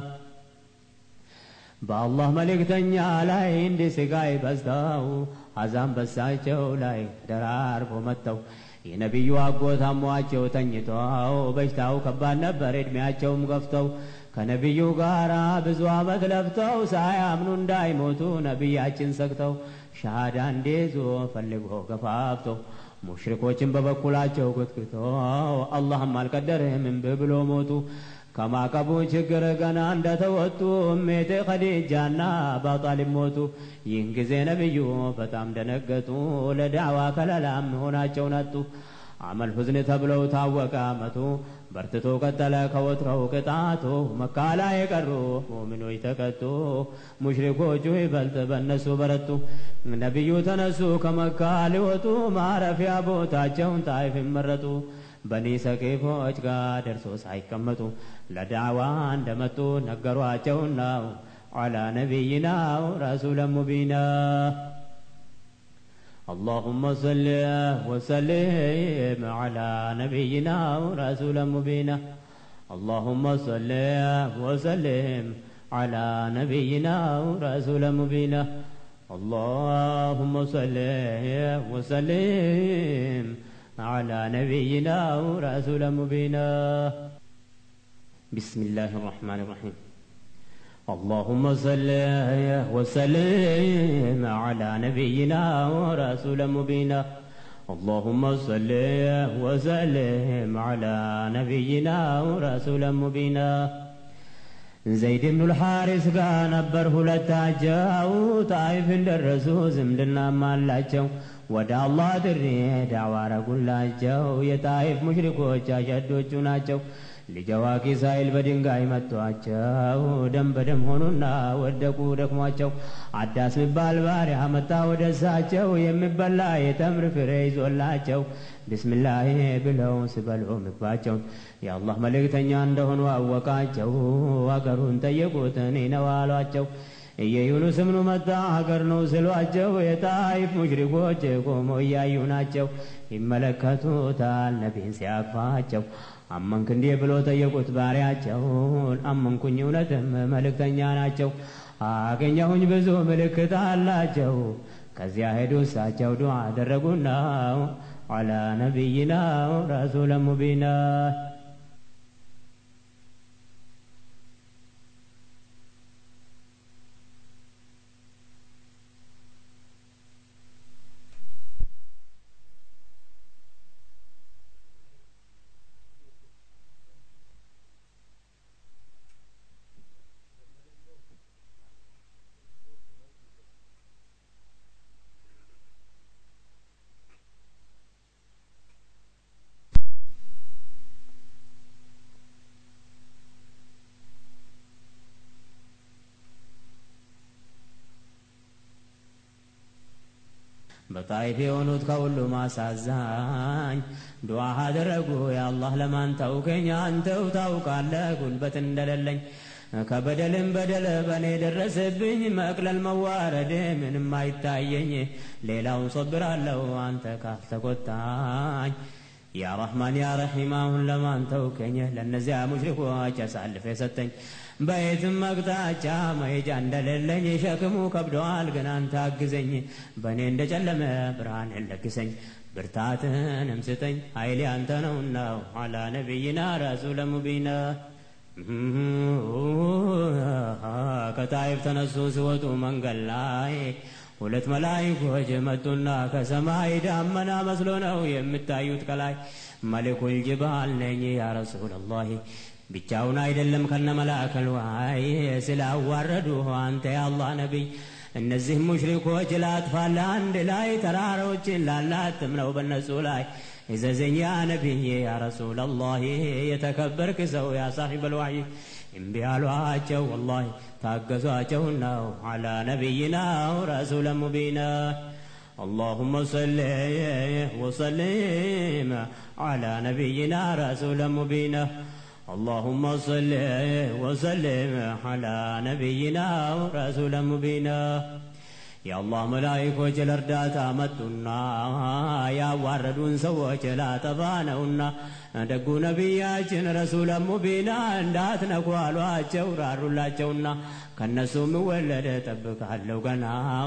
በአላህ መልእክተኛ ላይ እንዲህ ስቃይ በዝተው አዛም በሳቸው ላይ ደራርቦ መጥተው የነቢዩ አጎት አሟቸው ተኝተው በሽታው ከባድ ነበር ዕድሜያቸውም ገፍተው ከነቢዩ ጋር ብዙ ዓመት ለፍተው ሳያምኑ እንዳይሞቱ ነቢያችን ሰግተው ሻሃዳ እንዲይዙ ፈልጎ ገፋፍተው ሙሽሪኮችን በበኩላቸው ክትክተው አላህም አልቀደርህም እምቢ ብሎ ሞቱ። ከማቀቡ ችግር ገና እንደተወጡ እሜቴ ኸዲጃና አባጣሊብ ሞቱ። ይህን ጊዜ ነቢዩ በጣም ደነገጡ፣ ለዳዕዋ ከለላም ሆናቸውን አጡ። አመል ሁዝን ተብለው ታወቀ አመቱ በርትቶ ቀጠለ ከወትረው ቅጣቱ። መካ ላይ የቀሩ ሙእሚኖች ተቀጡ፣ ሙሽሪኮቹ ይበልጥ በእነሱ በረቱ። ነቢዩ ተነሱ ከመካ ሊወጡ ማረፊያ ቦታቸውን ጣይፍ መረጡ። በኒ ሰቂፎች ጋር ደርሶ ሳይቀመጡ ለዳዕዋ እንደመጡ ነገሯቸውና ዐላ ነቢይናው ረሱለ ሙቢና اللهم صل وسلم على نبينا ورسول مبينا اللهم صل وسلم على نبينا ورسول مبينا اللهم صل وسلم على نبينا ورسول مبينا بسم الله الرحمن الرحيم اللهم صل وسلم على نبينا ورسول مبينا اللهم صل وسلم على نبينا ورسول مبينا ዘይድ ብኑ ልሓሪስ ጋር ነበር ሁለታቸው ጣይፍ እንደረሱ ዝምድናም አላቸው ወደ አላህ ጥሪ ዳዕዋ አረጉላቸው የጣይፍ ሙሽሪኮች አሸዶቹ ናቸው ልጅ አዋቂ ሳይል በድንጋይ መቷቸው ደም በደም ሆኑና ወደቁ ደክሟቸው አዳስ ሚባል ባሪያ መጣ ወደ እሳቸው የሚበላ የተምር ፍሬ ይዞላቸው ብስምላህ ብለው ስበሉ ምግባቸውን የአላህ መልእክተኛ እንደሆኑ አወቃቸው አገሩን ጠየቁት እኔ ነው አሏቸው የዩኑስ ብኑ መጣ ሀገር ነው ስሏቸው የጣይፍ ሙሽሪኮች ቆሞ እያዩ ናቸው ይመለከቱታል ነቢን ሲያቅፋቸው አመንክ እንዲህ ብሎ ጠየቁት ባሪያቸውን አመንኩኝ እውነትም መልእክተኛ ናቸው አገኘሁኝ ብዙ ምልክት አላቸው ከዚያ ሄዱ እሳቸው ዱዓ አደረጉና ዐላ ነቢይና ረሱለ ሙቢና በጣይፍ የሆኑት ከሁሉም አሳዛኝ ዱዓ አደረጉ የአላህ ለማን ተውከኝ አንተው ታውቃለህ ጉልበት እንደሌለኝ ከበደልም በደል በእኔ ደረሰብኝ መቅለል መዋረድ ምንም አይታየኝ ሌላውን ሶብራለሁ አንተ ካልተቆጣኝ ያ ረሕማን ያ ረሒም አሁን ለማን ተውከኝ ለእነዚያ ሙሽሪኮች አሳልፈ የሰጠኝ በየትም አቅጣጫ መሄጃ እንደሌለኝ ሸክሙ ከብደዋል ግን አንተ አግዘኝ በእኔ እንደ ጨለመ ብርሃን ለግሰኝ ብርታትንም ስጠኝ ኃይሌ አንተ ነውና አላ ነቢይና ረሱለ ሙቢና ከጣይፍ ተነሱ ሲወጡ መንገድ ላይ ሁለት መላይኮች መጡና ከሰማይ ዳመና መስሎ ነው የምታዩት ከላይ መሊኩል ጅባል ነኝ ያ ረሱለላህ ብቻውን አይደለም ከነ መላከል ዋይ ስላዋረዱ አንተ የአላህ ነቢይ እነዚህ ሙሽሪኮች ላጥፋለ አንድ ላይ ተራሮችን ላላትም ነው በነሱ ላይ እዘዘኝ ያ ነቢይ ያ ረሱለላህ የተከበርክ ሰው ያ ሳሒበል ዋይ እምቢ አሏቸው ወላሂ ታገዟቸው ነው አላ ነቢይና ረሱለ ሙቢና اللهم صل وسلم على نبينا رسول مبين اللهم صل وسلم على نبينا رسول مبين የአላህ መላይኮች ለእርዳታ መጡና ያዋረዱን ሰዎች ላጠፋ ነውና ደጉ ነቢያችን ረሱለ ሙቢና እንዳትነኩ አሏቸው ራሩላቸውና ከእነሱ ምወለድ ጠብቃለሁ ገና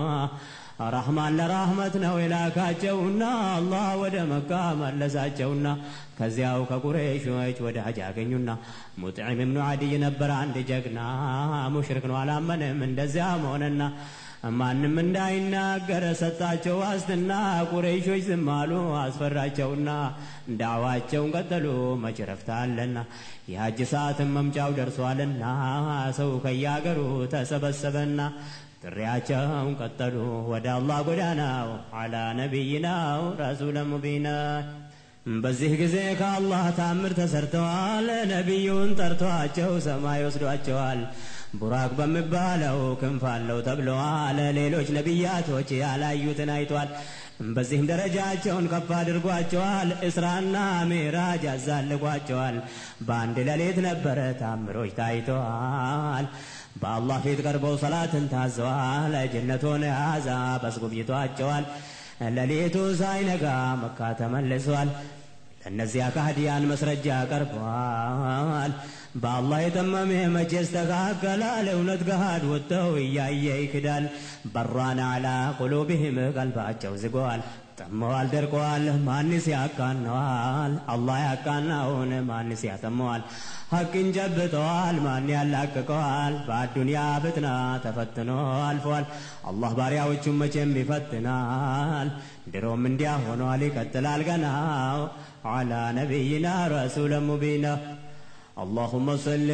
ረሕማን ለራህመት ነው የላካቸውና አላህ ወደ መካ መለሳቸውና ከዚያው ከቁረይሾች ወደ ሀጅ አገኙና ሙጥዒም እብኑ ዓዲይ ነበር አንድ ጀግና ሙሽሪክ ነው አላመንም እንደዚያም ሆነና ማንም እንዳይናገር ሰጣቸው ዋስትና ቁረይሾች ዝም አሉ አስፈራቸውና ዳዋቸውን ቀጠሉ መች ረፍት አለና የሀጅ ሰዓትን መምጫው ደርሷልና ሰው ከያገሩ ተሰበሰበና ጥሪያቸውን ቀጠሉ ወደ አላህ ጎዳናው አላ ነቢይናው ረሱለ ሙቢና በዚህ ጊዜ ከአላህ ታምር ተሰርተዋል ነቢዩን ጠርቷቸው ሰማይ ወስዷቸዋል ቡራክ በሚባለው ክንፍ አለው ተብለዋል ሌሎች ነቢያቶች ያላዩትን አይቷል በዚህም ደረጃቸውን ከፍ አድርጓቸዋል እስራና ሚራጅ አዛልጓቸዋል በአንድ ሌሊት ነበረ ታምሮች ታይተዋል በአላህ ፊት ቀርበው ሰላትን ታዘዋል ጀነቱን ያዛ በስጉብኝቷቸዋል ሌሊቱ ሳይነጋ መካ ተመልሷል ለእነዚያ ካህዲያን መስረጃ ቀርበዋል በአላህ የጠመመ መቼ ይስተካከላል እውነት ገሃድ ወጥተው እያየ ይክዳል በራን አላ ቁሉብህም ቀልባቸው ዝገዋል ጠመዋል ደርቀዋል ማንስ ያቃነዋል አላህ ያቃናውን ማንስ ያጠመዋል ሐቅን ጨብጠዋል ማን ያላቅቀዋል በአዱንያ ፍትና ተፈትኖ አልፈዋል አላህ ባሪያዎቹን መቼም ይፈትናል ድሮም እንዲያ ሆኗል ይቀጥላል ገና على نبينا رسول مبين اللهم صل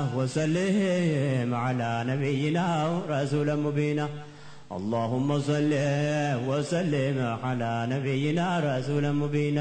وسلم على نبينا رسول مبين اللهم صل وسلم على نبينا رسول مبين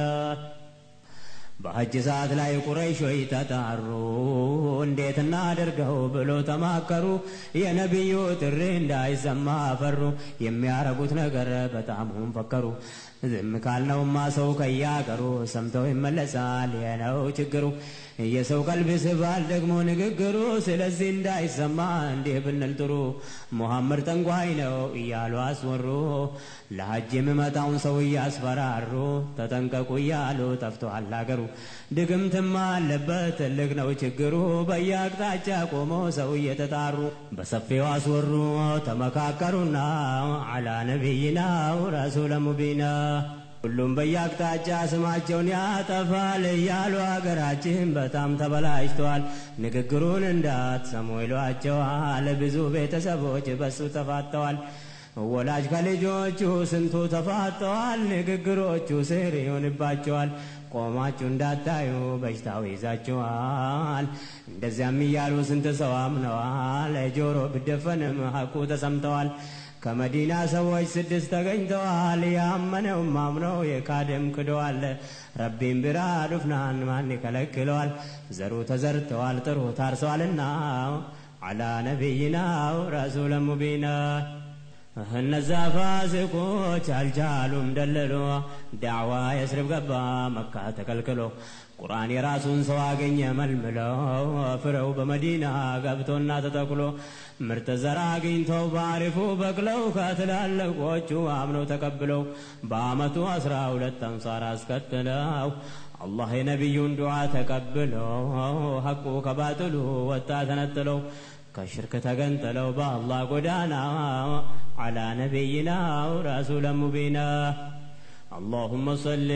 በሐጅ ሰዓት ላይ ቁረይሾች ተጣሩ እንዴት እናደርገው ብሎ ተማከሩ የነቢዩ ጥሪ እንዳይሰማ ፈሩ የሚያረጉት ነገር በጣሙም ፈከሩ ዝም ካልነውማ ሰው ከያገሩ ሰምተው ይመለሳል የነው ችግሩ የሰው ቀልብ ስባል ደግሞ ንግግሩ ስለዚህ እንዳይሰማ እንዲህ ብንል ጥሩ ሙሐመድ ጠንቋይ ነው እያሉ አስወሩ ለሐጅ የሚመጣውን ሰው እያስፈራሩ ተጠንቀቁ እያሉ ጠፍተዋል አገሩ ድግምትማ አለበት ትልቅ ነው ችግሩ በየአቅጣጫ ቆሞ ሰው እየተጣሩ በሰፊው አስወሩ ተመካከሩና አላ ነቢይናው ረሱለ ሙቢና ሁሉም በየአቅጣጫ ስማቸውን ያጠፋል እያሉ አገራችን በጣም ተበላሽተዋል። ንግግሩን እንዳትሰሙ ይሏቸዋል። ብዙ ቤተሰቦች በሱ ተፋተዋል። ወላጅ ከልጆቹ ስንቱ ተፋጠዋል። ንግግሮቹ ስር ይሆንባቸዋል። ቆማችሁ እንዳታዩ በሽታው ይዛችኋል። እንደዚያም እያሉ ስንት ሰው አምነዋል። ጆሮ ብደፈንም ሐቁ ተሰምተዋል። ከመዲና ሰዎች ስድስት ተገኝተዋል። ያመነውም አምነው የካደም ክደዋል። ረቢም ቢራ ዱፍናን ማን ይከለክለዋል? ዘሩ ተዘርተዋል፣ ጥሩ ታርሰዋልና አላ ነቢይናው ረሱለ ሙቢና እነዛ ፋሲቆች አልቻሉም ደልሎ ዳዕዋ የስርብ ገባ መካ ተከልክሎ ቁርአን የራሱን ሰው አገኘ መልምለው ፍሬው በመዲና ገብቶና ተተክሎ ምርጥ ዘር አግኝተው በአሪፉ በቅለው ከትላልቆቹ አምነው ተቀብለው በአመቱ አስራ ሁለት አንሳር አስከትለው አላህ የነቢዩን ዱዓ ተቀብለው ሐቁ ከባጥሉ ወጣ ተነጥለው ከሽርክ ተገንጥለው በአላህ ጎዳና አላ ነቢይና ረሱለ ሙቢና اللهم صل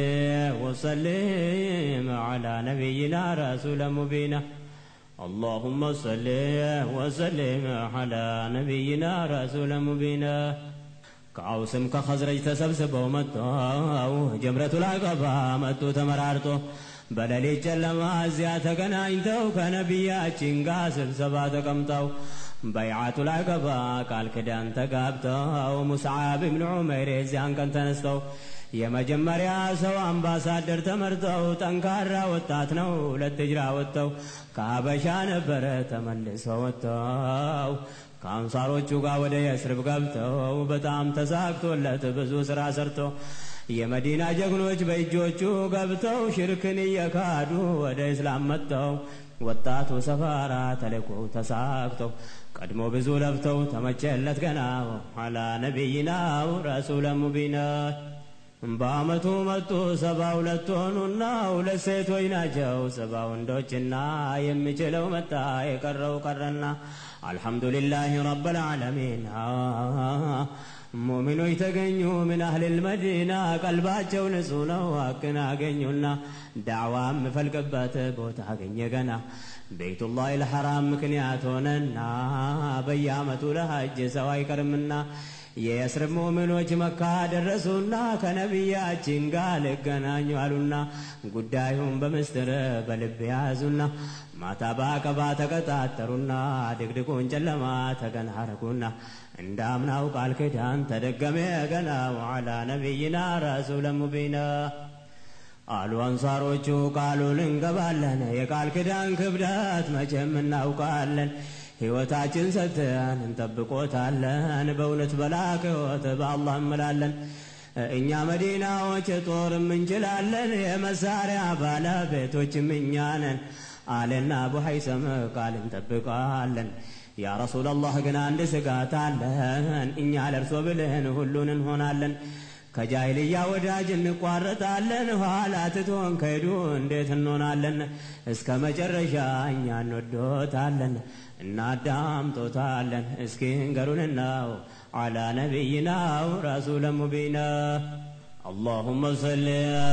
وسلم على نبينا رسول مبينا اللهم صل وسلم على نبينا رسول مبينا ከአውስም ከኸዝረጅ ተሰብስበው መጥተው ጀምረቱ ላቀባ መጡ ተመራርጦ በሌሊት ጨለማ እዚያ ተገናኝተው ከነቢያችን ጋር ስብሰባ ተቀምጠው በይዓቱ ላቀባ ቃል ክዳን ተጋብተው ሙስዓብ ብን ዑመይር የዚያን ቀን ተነስተው የመጀመሪያ ሰው አምባሳደር ተመርጠው ጠንካራ ወጣት ነው ሁለት እጅራ ወጥተው ከሀበሻ ነበረ ተመልሰው ወጥተው ከአንሳሮቹ ጋር ወደ የስርብ ገብተው በጣም ተሳክቶለት ብዙ ሥራ ሰርቶ የመዲና ጀግኖች በእጆቹ ገብተው ሽርክን እየካዱ ወደ እስላም መጥተው ወጣቱ ሰፋራ ተልኮው ተሳክተው ቀድሞ ብዙ ለፍተው ተመቸለት ገና አላ ነቢይናው ረሱለ ሙቢና በአመቱ መጡ ሰባ ሁለት ሆኑና ሁለት ሴቶች ናቸው ሰባ ወንዶችና የሚችለው መጣ የቀረው ቀረና አልሐምዱሊላህ ረብልዓለሚን ሙሚኖች ተገኙ ምን አህልል መዲና ቀልባቸው ንጹህ ነው ሀቅን አገኙና ዳዕዋ የምፈልቅበት ቦታ አገኘ ገና ቤቱላህ ልሐራም ምክንያት ሆነና በየአመቱ ለሐጅ ሰው አይቀርምና የእስር ሙእሚኖች መካ ደረሱና ከነቢያችን ጋር ልገናኙ አሉና ጉዳዩን በምስጢር በልብ ያዙና ማታ በአቀባ ተቀጣጠሩና ድቅድቁን ጨለማ ተገናረጉና እንዳምናው ቃል ኪዳን ተደገመ ገና ወዓላ ነቢይና ረሱለ ሙቢና አሉ አንሳሮቹ ቃሉን እንገባለን የቃል ኪዳን ክብደት መቼም እናውቃለን ሕይወታችን ሰጥተን እንጠብቆታለን በእውነት በላከ ሕይወት በአላህ እምላለን እኛ መዲናዎች ጦርም እንችላለን የመሳሪያ ባለቤቶችም እኛ ነን አለና አቡ ሀይሰም ቃል እንጠብቃለን ያ ረሱላላህ ግን አንድ ስጋት አለን እኛ ለእርሶ ብልህን ሁሉን እንሆናለን ከጃይልያ ወዳጅ እንቋረጣለን ኋላ ትቶን ከሄዱ እንዴት እንሆናለን እስከ መጨረሻ እኛ እንወዶታለን እናዳምጦታለን እስኪ እንገሩንናው አላ ነቢይናው ረሱለ ሙቢና اللهم صل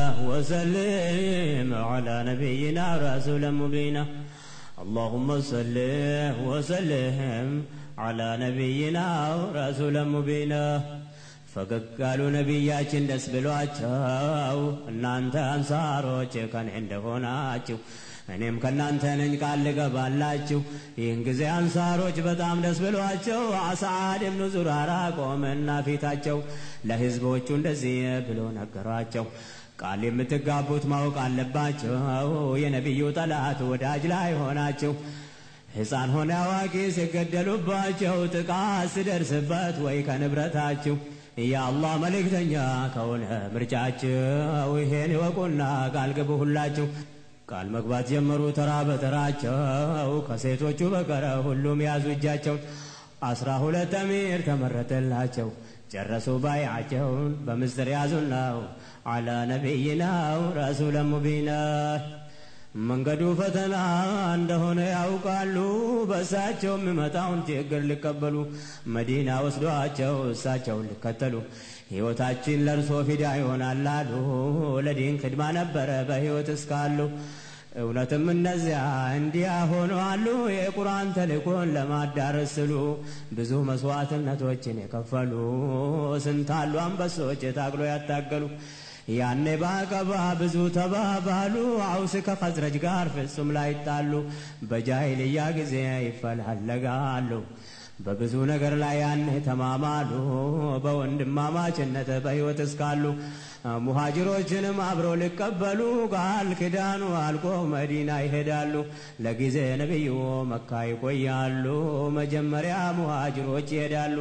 وسلم على نبينا رسول مبينا اللهم صل وسلم على نبينا رسول مبينا ፈገግ ያሉ ነቢያችን ደስ ብሏቸው እናንተ አንሳሮች ከኔ እንደሆናችሁ እኔም ከእናንተ ነኝ ቃል ልገባላችሁ ይህን ጊዜ አንሳሮች በጣም ደስ ብሏቸው አስዓድ ብኑ ዙራራ ቆመና ፊታቸው ለህዝቦቹ እንደዚህ ብሎ ነገሯቸው ቃል የምትጋቡት ማወቅ አለባቸው የነቢዩ ጠላት ወዳጅ ላይ ሆናችሁ ሕፃን ሆነ አዋቂ ሲገደሉባቸው ጥቃት ሲደርስበት ወይ ከንብረታችሁ የአላህ መልእክተኛ ከሆነ ምርጫችሁ ይሄን ይወቁና ቃል ግቡ ሁላችሁ ቃል መግባት ጀመሩ ተራ በተራቸው ከሴቶቹ በቀረ ሁሉም ያዙ እጃቸውን አስራ ሁለት አሚር ተመረጠላቸው ጨረሱ ባይዓቸውን በምስጢር ያዙናው አላ ነቢይናው ረሱለ ሙቢና መንገዱ ፈተና እንደሆነ ያውቃሉ በእሳቸው የሚመጣውን ችግር ሊቀበሉ መዲና ወስዷቸው እሳቸውን ሊከተሉ ሕይወታችን ለእርሶ ፊዳ ይሆናል አሉ ለዲን ክድማ ነበረ በሕይወት እስካሉ እውነትም እነዚያ እንዲያ ሆነዋሉ የቁርአን ተልእኮን ለማዳረስ ስሉ ብዙ መስዋዕትነቶችን የከፈሉ ስንታሉ አንበሶች ታግሎ ያታገሉ ያኔ በአቀባ ብዙ ተባባሉ አውስ ከኸዝረጅ ጋር ፍጹም ላይጣሉ በጃይልያ ጊዜ ይፈላለጋሉ በብዙ ነገር ላይ ያኔ ተማማሉ በወንድማማችነት በሕይወት እስካሉ ሙሃጅሮችንም አብረው ሊቀበሉ ቃል ኪዳኑ አልቆ መዲና ይሄዳሉ ለጊዜ ነቢዩ መካ ይቆያሉ መጀመሪያ ሙሃጅሮች ይሄዳሉ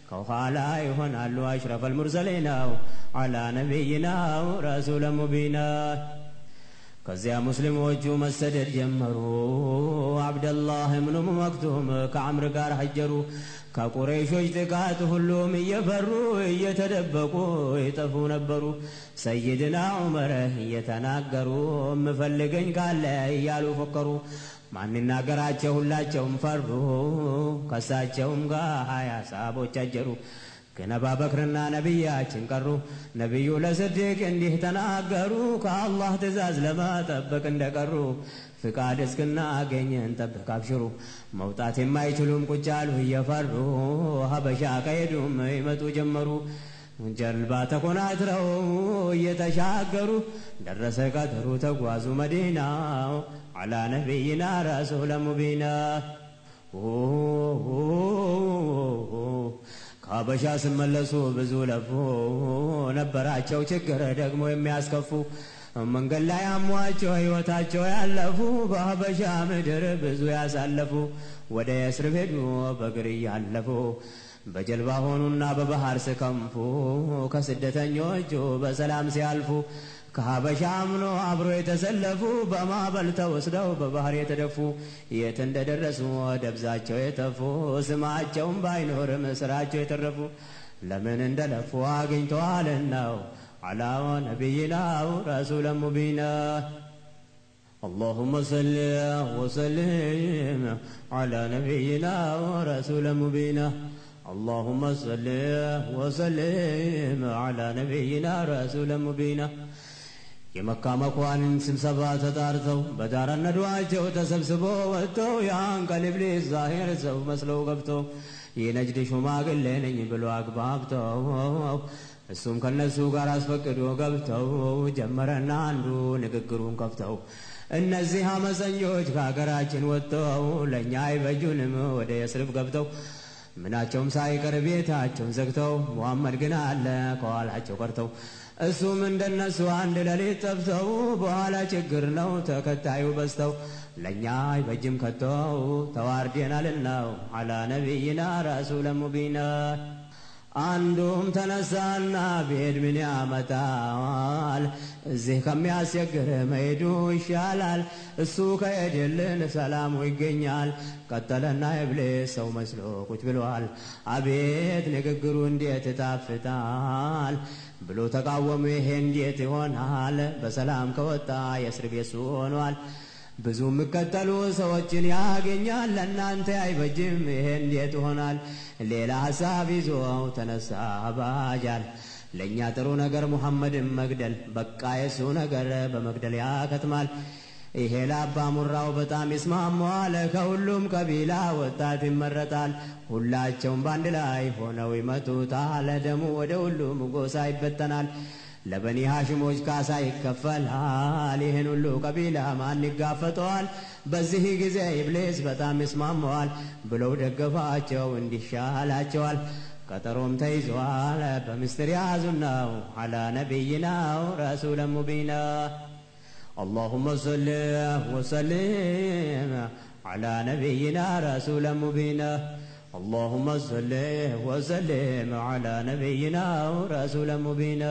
ከኋላ ይሆናሉ አሽረፈል ሙርሰሊናው አላ ነቢይናው ረሱለ ሙቢና ከዚያ ሙስሊሞቹ መሰደድ ጀመሩ። አብደላህ እብኑ መክቱም ከአምር ጋር ሀጀሩ። ከቁረይሾች ጥቃት ሁሉም እየፈሩ እየተደበቁ ይጠፉ ነበሩ። ሰይድና ዑመር እየተናገሩ እምፈልገኝ ካለ እያሉ ፎከሩ። ማንናገራቸው ሁላቸውም ፈሩ። ከሳቸውም ጋር ሀያ ሰሃቦች አጀሩ። ግን አቡበክርና ነቢያችን ቀሩ። ነቢዩ ለስዲቅ እንዲህ ተናገሩ፣ ከአላህ ትእዛዝ ለመጠበቅ እንደቀሩ ፍቃድ እስክናገኝ እንጠብቅ አብሽሩ። መውጣት የማይችሉም ቁጭ አሉ እየፈሩ ሀበሻ ከሄዱም ይመጡ ጀመሩ። ጀልባ ተኮናትረው እየተሻገሩ ደረሰ ቀጠሩ ተጓዙ መዲና አላ ነቢይና ረሱለ ሙቢና ከሀበሻ ስመለሱ ብዙ ለፉ ነበራቸው ችግር ደግሞ የሚያስከፉ መንገድ ላይ አሟቸው ሕይወታቸው ያለፉ በሀበሻ ምድር ብዙ ያሳለፉ ወደ የስር ሄዱ በእግር እያለፉ በጀልባ ሆኑና በባህር ስከንፉ ከስደተኞቹ በሰላም ሲያልፉ ከሀበሻ አምኖ አብሮ የተሰለፉ በማዕበል ተወስደው በባህር የተደፉ የት እንደደረሱ ደብዛቸው የተፉ ስማቸውም ባይኖርም ስራቸው የተረፉ ለምን እንደለፉ አግኝተዋልናው አላ ነቢይናው ረሱለ ሙቢና اللهم صل وسلم على نبينا ورسول مبينا اللهم صل وسلم على نبينا رسول مبينا የመካ መኳንን ስብሰባ ተጣርተው በዳር ነዷቸው ተሰብስቦ ወጥተው ያን ቀን ኢብሊስ ዛሂር ሰው መስለው ገብተው የነጅድ ሽማግሌ ነኝ ብሎ አግባብተው እሱም ከነሱ ጋር አስፈቅዶ ገብተው ጀመረና አንዱ ንግግሩን ከፍተው እነዚህ አመፀኞች ከሀገራችን ወጥተው ለእኛ አይበጁንም ወደ የስርብ ገብተው ምናቸውም ሳይቀር ቤታቸውን ዘግተው ሙሐመድ ግን አለ ከኋላቸው ቀርተው እሱም እንደነሱ አንድ ሌሊት ጠፍተው በኋላ ችግር ነው ተከታዩ በዝተው ለእኛ አይበጅም ከተው ተዋርዴናልናው አላ ነቢይና ረሱለ ሙቢና አንዱም ተነሳና ብሄድ ምን ያመጣል? እዚህ ከሚያስቸግር መሄዱ ይሻላል። እሱ ከሄድልን ሰላሙ ይገኛል። ቀጠለና ኢብሊስ ሰው መስሎ ቁጭ ብሏል። አቤት ንግግሩ እንዴት ይጣፍጣል ብሎ ተቃወሙ። ይሄ እንዴት ይሆናል? በሰላም ከወጣ የእስር ቤት ሆኗል። ብዙ የሚከተሉ ሰዎችን ያገኛል። ለእናንተ አይበጅም፣ ይሄ እንዴት ይሆናል? ሌላ ሀሳብ ይዞ ተነሳ ባጃል። ለእኛ ጥሩ ነገር ሙሐመድን መግደል፣ በቃ የሱ ነገር በመግደል ያከትማል። ይሄ ለአባ ሙራው በጣም ይስማማዋል። ከሁሉም ቀቢላ ወጣት ይመረጣል። ሁላቸውም በአንድ ላይ ሆነው ይመቱታል። ደሙ ወደ ሁሉም ጎሳ ይበተናል። ለበኒ ሐሽሞች ካሳ ይከፈላል። ይህን ሁሉ ቀቢላ ማን ይጋፈጠዋል? በዚህ ጊዜ ኢብሊስ በጣም ይስማማዋል ብለው ደገፋቸው፣ እንዲሻላቸዋል። ቀጠሮም ተይዟል። በምስጢር ያዙናው አላ ነቢይናው ረሱለ ሙቢና اللهم صل وسلم على نبينا رسول مبينا اللهم صل وسلم على نبينا رسول مبينا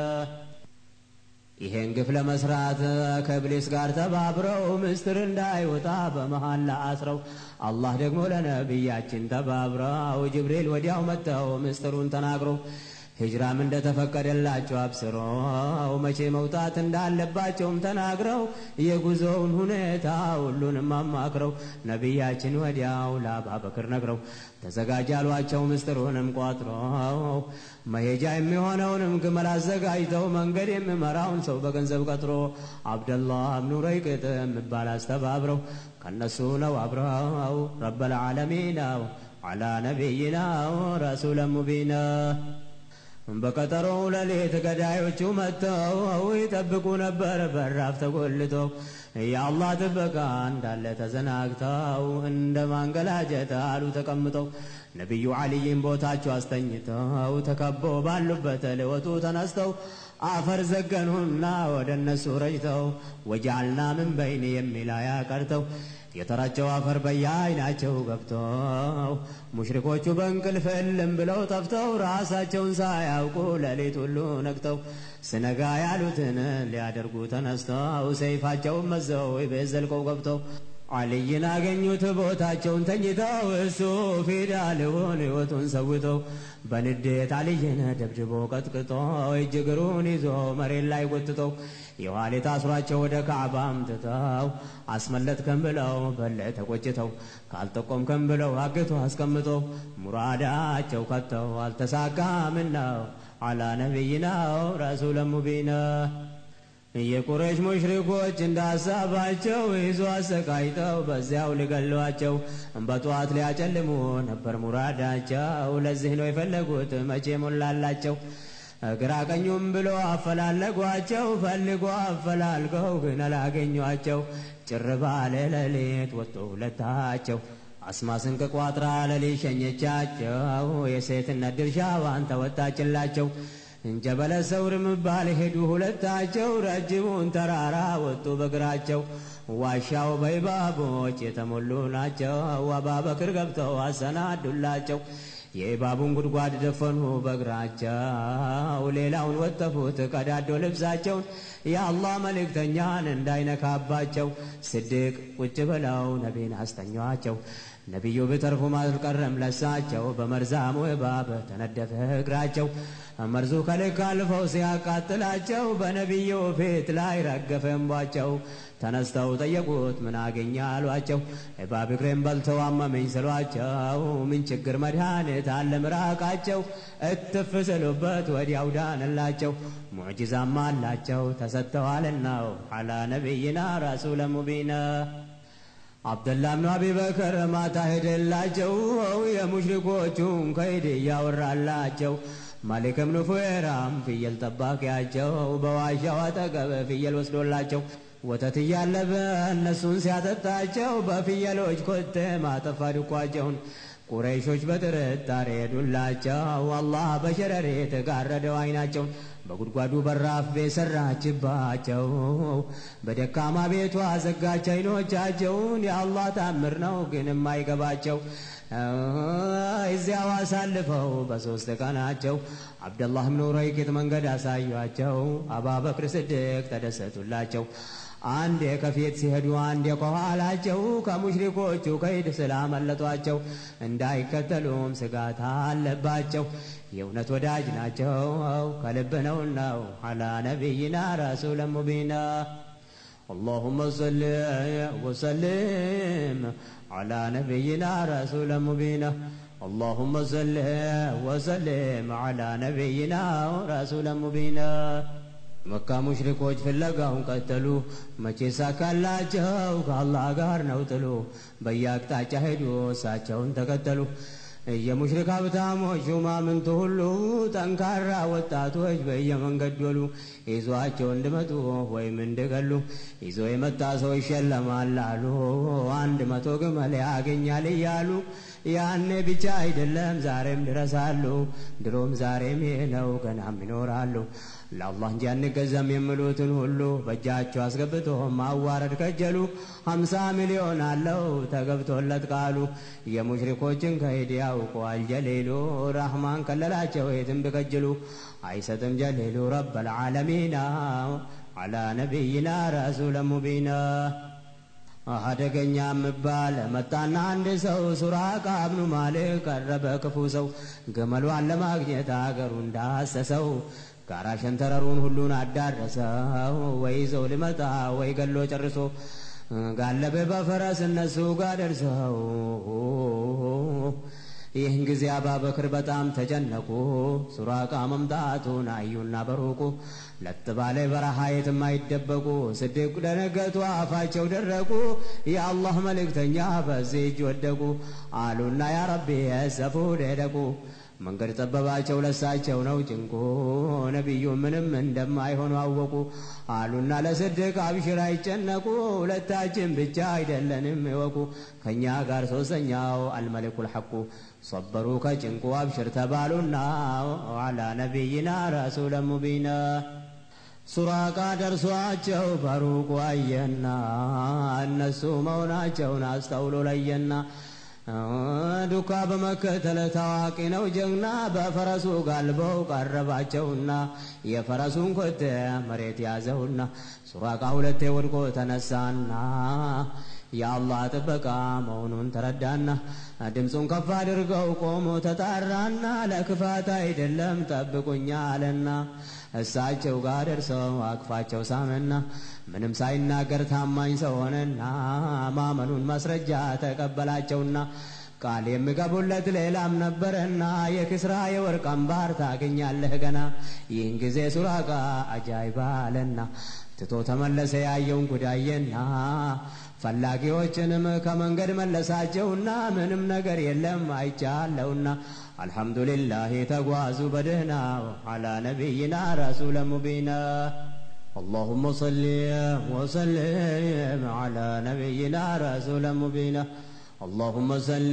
ይሄን ግፍ ለመስራት ከእብሊስ ጋር ተባብረው ምስጢር እንዳይወጣ በመሐላ አስረው አላህ ደግሞ ለነቢያችን ተባብረው ጅብሪል ወዲያው መጥተው ምስጢሩን ተናግረው ሂጅራም እንደተፈቀደላቸው አብስረው መቼ መውጣት እንዳለባቸውም ተናግረው የጉዞውን ሁኔታ ሁሉንም አማክረው ነቢያችን ወዲያው ለአቡበክር ነግረው ተዘጋጅ አሏቸው ምስጢሩንም ቋጥረው መሄጃ የሚሆነውንም ግመል አዘጋጅተው መንገድ የሚመራውን ሰው በገንዘብ ቀጥሮ አብደላህ ብኑ ረይቅጥ የሚባል አስተባብረው ከነሱ ነው አብረው ረበል ዓለሚናው አላ ነቢይናው ረሱለ ሙቢና በቀጠሮው ሌሊት ገዳዮቹ መጥተው ይጠብቁ ነበር በራፍ ተጎልተው የአላህ ጥበቃ እንዳለ ተዘናግተው እንደ ማንገላጀት አሉ ተቀምጠው ነቢዩ ዓልይን ቦታቸው አስተኝተው ተከበው ባሉበት ሊወጡ ተነስተው አፈር ዘገኑና ወደ እነሱ ረጭተው ወጃልና ምን በይን የሚል አያ ቀርተው የተራቸው አፈር በየአይናቸው ገብተው ሙሽሪኮቹ በእንቅልፍ እልም ብለው ጠፍተው ራሳቸውን ሳያውቁ ሌሊት ሁሉ ነግተው ስነጋ ያሉትን ሊያደርጉ ተነስተው ሰይፋቸውን መዘው ቤት ዘልቀው ገብተው አልይን አገኙት ቦታቸውን ተኝተው እሱ ፊዳ ሊሆን ሕይወቱን ሰውተው በንዴት አልይን ደብድቦ ቀጥቅጦ እጅ እግሩን ይዞ መሬት ላይ ጎትተው የኋሊት አስሯቸው ወደ ካዕባ አምጥተው አስመለጥከን ብለው በለ ተቆጭተው ካልጠቆምከን ብለው አግቶ አስቀምጠው ሙራዳቸው ከተው አልተሳካምናው አላ ነቢይናው ረሱለ ሙቢና የቁረሽ ሙሽሪኮች እንዳሳባቸው ይዞ አሰቃይተው በዚያው ሊገሏቸው በጠዋት ሊያጨልሙ ነበር ሙራዳቸው። ለዚህ ነው የፈለጉት መቼ ሞላላቸው። ግራ ቀኙም ብሎ አፈላለጓቸው ፈልጎ አፈላልገው ግን አላገኟቸው። ጭር ባለ ሌሊት ወጡ ሁለታቸው። አስማ ስንቅ ቋጥራ ሌሊት ሸኘቻቸው። የሴትነት ድርሻዋን ተወጣችላቸው። እንጀበለ ሰውር ምባል ሄዱ ሁለታቸው። ረጅሙን ተራራ ወጡ በእግራቸው። ዋሻው በይባቦች የተሞሉ ናቸው። አባበክር ገብተው አሰናዱላቸው። የእባቡን ጉድጓድ ደፈኑ በእግራቸው። ሌላውን ወጠፉት ቀዳዶ ልብሳቸውን የአላህ መልእክተኛን እንዳይነካባቸው። ስድቅ ቁጭ ብለው ነቢን አስተኟቸው። ነቢዩ ቢተርፉም አልቀረም ለሳቸው። በመርዛሙ እባብ ተነደፈ እግራቸው። መርዙ ከልክ አልፈው ሲያቃጥላቸው በነቢዩ ፊት ላይ ረገፈ እንቧቸው። ተነስተው ጠየቁት ምን አገኘ አሏቸው። እባብ እግሬን በልተው አመመኝ ስሏቸው ምን ችግር መድኃኒት አለ ምራቃቸው። እትፍ ስሉበት ወዲያው ዳንላቸው። ሙዕጂዛም አላቸው ተሰጥተዋልናው አላ ነቢይና ረሱለ ሙቢና አብደላ ብኑ አቢበከር ማታ ሄደላቸው የሙሽሪኮቹን ከይድ እያወራላቸው ማሊክ ብኑ ፉዌራም ፍየል ጠባቂያቸው በዋሻው አጠገብ ፍየል ወስዶላቸው ወተት እያለበ እነሱን ሲያጠጣቸው በፍየሎች ኮቴ ማጠፋ ድኳቸውን ቁረይሾች በጥርጣሬ ሄዱላቸው። አላህ በሸረሪት ጋረደው አይናቸውን በጉድጓዱ በራፍ ቤት ሰራችባቸው። በደካማ ቤቷ ዘጋች አይኖቻቸውን። የአላህ ታምር ነው ግን የማይገባቸው እዚያው አሳልፈው በሦስት ቀናቸው አብደላህ ብኑ ረይቂጥ መንገድ አሳዩአቸው። አባበክር ስድቅ ተደሰቱላቸው። አንዴ ከፊት ሲሄዱ አንዴ ከኋላቸው ከሙሽሪኮቹ ከይድ ስላመለጧቸው እንዳይከተሉም ስጋት አለባቸው። የእውነት ወዳጅ ናቸው ከልብ ነውናው አላ ነቢይና ረሱለ ሙቢና اللهم صل وسلم على نبينا رسول مبين اللهم صل وسلم على نبينا رسول مبين መካ ሙሽሪኮች ፍለጋውን ቀጠሉ። መቼ ሳካላቸው ከአላህ ጋር ነው ጥሉ። በየአቅጣጫ ሄዱ እሳቸውን ተከተሉ። የሙሽሪክ ሀብታሞች ሹማምንቱ ሁሉ ጠንካራ ወጣቶች በየመንገድ ዶሉ። ይዟቸው እንድመጡ ወይም እንድገሉ ይዞ የመጣ ሰው ይሸለማል አሉ። አንድ መቶ ግመል ያገኛል እያሉ ያኔ ብቻ አይደለም ዛሬም ድረሳሉ። ድሮም ዛሬም ይህ ነው ገናም ይኖራሉ። ለአላህ እንጂ አንገዛም የሚሉትን ሁሉ በእጃቸው አስገብቶ ማዋረድ ከጀሉ። ሀምሳ ሚሊዮን አለው ተገብቶለት ቃሉ። የሙሽሪኮችን ከሂድ ያውቀዋል ጀሌሉ። ራህማን ከለላቸው የትም ቢከጅሉ አይሰጥም ጀሌሉ ረበል ዓለሚና አላ ነቢይና ረሱለ ሙቢና አደገኛ ምባል መጣና አንድ ሰው ሱራቃ ብኑ ማሊክ ቀረበ ክፉ ሰው ገመሏን ለማግኘት አገሩ እንዳሰሰው ጋራ ሸንተረሩን ሁሉን አዳረሰው። ወይ ይዘው ሊመጣ ወይ ገሎ ጨርሶ ጋለበ በፈረስ እነሱ ጋር ደርሰው ይህን ጊዜ አባበክር በጣም ተጨነቁ። ሱራቃ መምጣቱን አዩና በሩቁ ለጥ ባለ በረሃ የትም አይደበቁ። ስድቅ ደነገጡ፣ አፋቸው ደረቁ። የአላህ መልእክተኛ በዚህ እጅ ወደቁ አሉና ያ ረቢ የሰፉ ደደቁ መንገድ ጠበባቸው ለሳቸው ነው ጭንቁ። ነቢዩ ምንም እንደማይሆኑ አወቁ አሉና ለስድቅ አብሽር አይጨነቁ። ሁለታችን ብቻ አይደለንም ይወቁ ከእኛ ጋር ሶስተኛው አልመሊኩል ሐቁ ሰበሩ ከጭንቁ አብሽር ተባሉና አላ ነቢይና ረሱለ ሙቢና ሱራቃ ደርሷቸው በሩቁ አየና እነሱ መሆናቸውን አስተውሎ ለየና ዱካ በመከተል ታዋቂ ነው ጀግና በፈረሱ ጋልበው ቀረባቸውና የፈረሱን ኮቴ መሬት ያዘውና ሱራቃ ሁለቴ ወድቆ ተነሳና የአላህ ጥበቃ መሆኑን ተረዳና ድምፁን ከፍ አድርገው ቆሞ ተጣራና ለክፋት አይደለም ጠብቁኛ አለና እሳቸው ጋር ደርሰው አቅፋቸው ሳመና ምንም ሳይናገር ታማኝ ሰው ሆነና ማመኑን ማስረጃ ተቀበላቸውና ቃል የሚገቡለት ሌላም ነበረና የክስራ የወርቅ አምባር ታገኛለህ ገና ይህን ጊዜ ሱራቃ አጃይባ አለና ትቶ ተመለሰ ያየውን ጉዳየና ፈላጊዎችንም ከመንገድ መለሳቸውና ምንም ነገር የለም አይቻለውና አልሐምዱሊላህ ተጓዙ በደህና አላ ነቢይና ረሱለ ሙቢና اللهم صل وسلم على نبينا رسول مبينا اللهم صل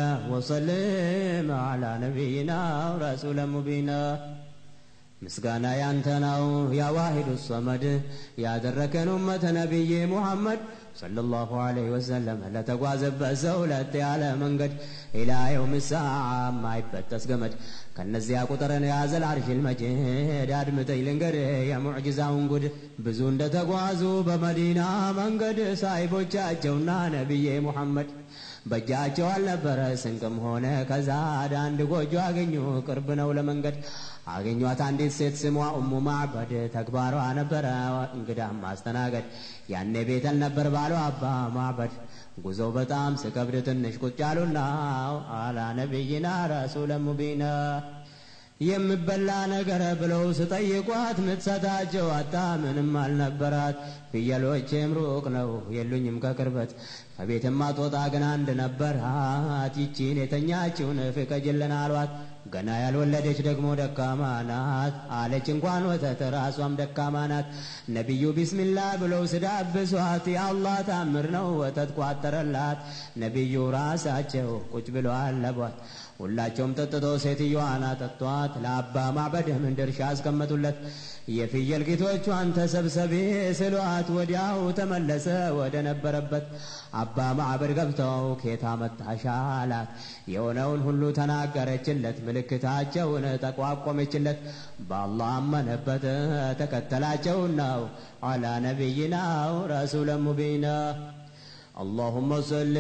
وسلم على نبينا رسول مبينا ምስጋና ያንተ ነው ያ ዋሂዱ ሰመድ ያደረከን ኡመተ ነቢይ ሙሐመድ ሰለላሁ ዐለይሂ ወሰለም ለተጓዘበት ሰው ለጥ ያለ መንገድ ኢላ የውም ሰዓ ማይበጠስ ገመድ ከነዚያ ቁጥርን ያዘል አርሽል መጅድ አድምጠኝ ልንገርህ የሙዕጅዛውን ጉድ ብዙ እንደተጓዙ በመዲና መንገድ ሳይቦቻቸውና ነቢዬ ሙሐመድ በእጃቸው አልነበረ ስንቅም ሆነ ከዛድ አንድ ጎጆ አገኙ ቅርብ ነው ለመንገድ አገኟት አንዲት ሴት ስሟ ኡሙ ማዕበድ ተግባሯ ነበረ እንግዳም ማስተናገድ ያኔ ቤተል ነበር ባሉ አባ ማዕበድ ጉዞው በጣም ስከብድ ትንሽ ቁጭ አሉና አላ ነቢይና ረሱለ ሙቢና የምበላ ነገር ብለው ስጠይቋት ምትሰጣቸው አጣ ምንም አልነበራት። ፍየሎቼም ሩቅ ነው የሉኝም ከቅርበት ከቤትም አትወጣ ግን አንድ ነበራት። ይቺን የተኛችውን ፍቀጅልን አሏት። ገና ያልወለደች ደግሞ ደካማ ናት አለች እንኳን ወተት ራሷም ደካማ ናት። ነቢዩ ቢስሚላ ብለው ስዳብሷት የአላህ ታምር ነው ወተት ቋጠረላት። ነቢዩ ራሳቸው ቁጭ ብለው አለቧት። ሁላቸውም ጠጥተው ሴትዮዋን አጠጧት። ለአባ ማዕበድም ድርሻ አስቀመጡለት። የፍየል ጌቶቿን ተሰብሰቢ ስሏት ወዲያው ተመለሰ ወደ ነበረበት። አባ ማዕበድ ገብተው ኬታ መጣሽ አላት። የሆነውን ሁሉ ተናገረችለት። ምልክታቸውን ጠቋቆመችለት። በአላህ አመነበት ተከተላቸው ነው አላ ነቢይናው ረሱለ ሙቢና اللهم صل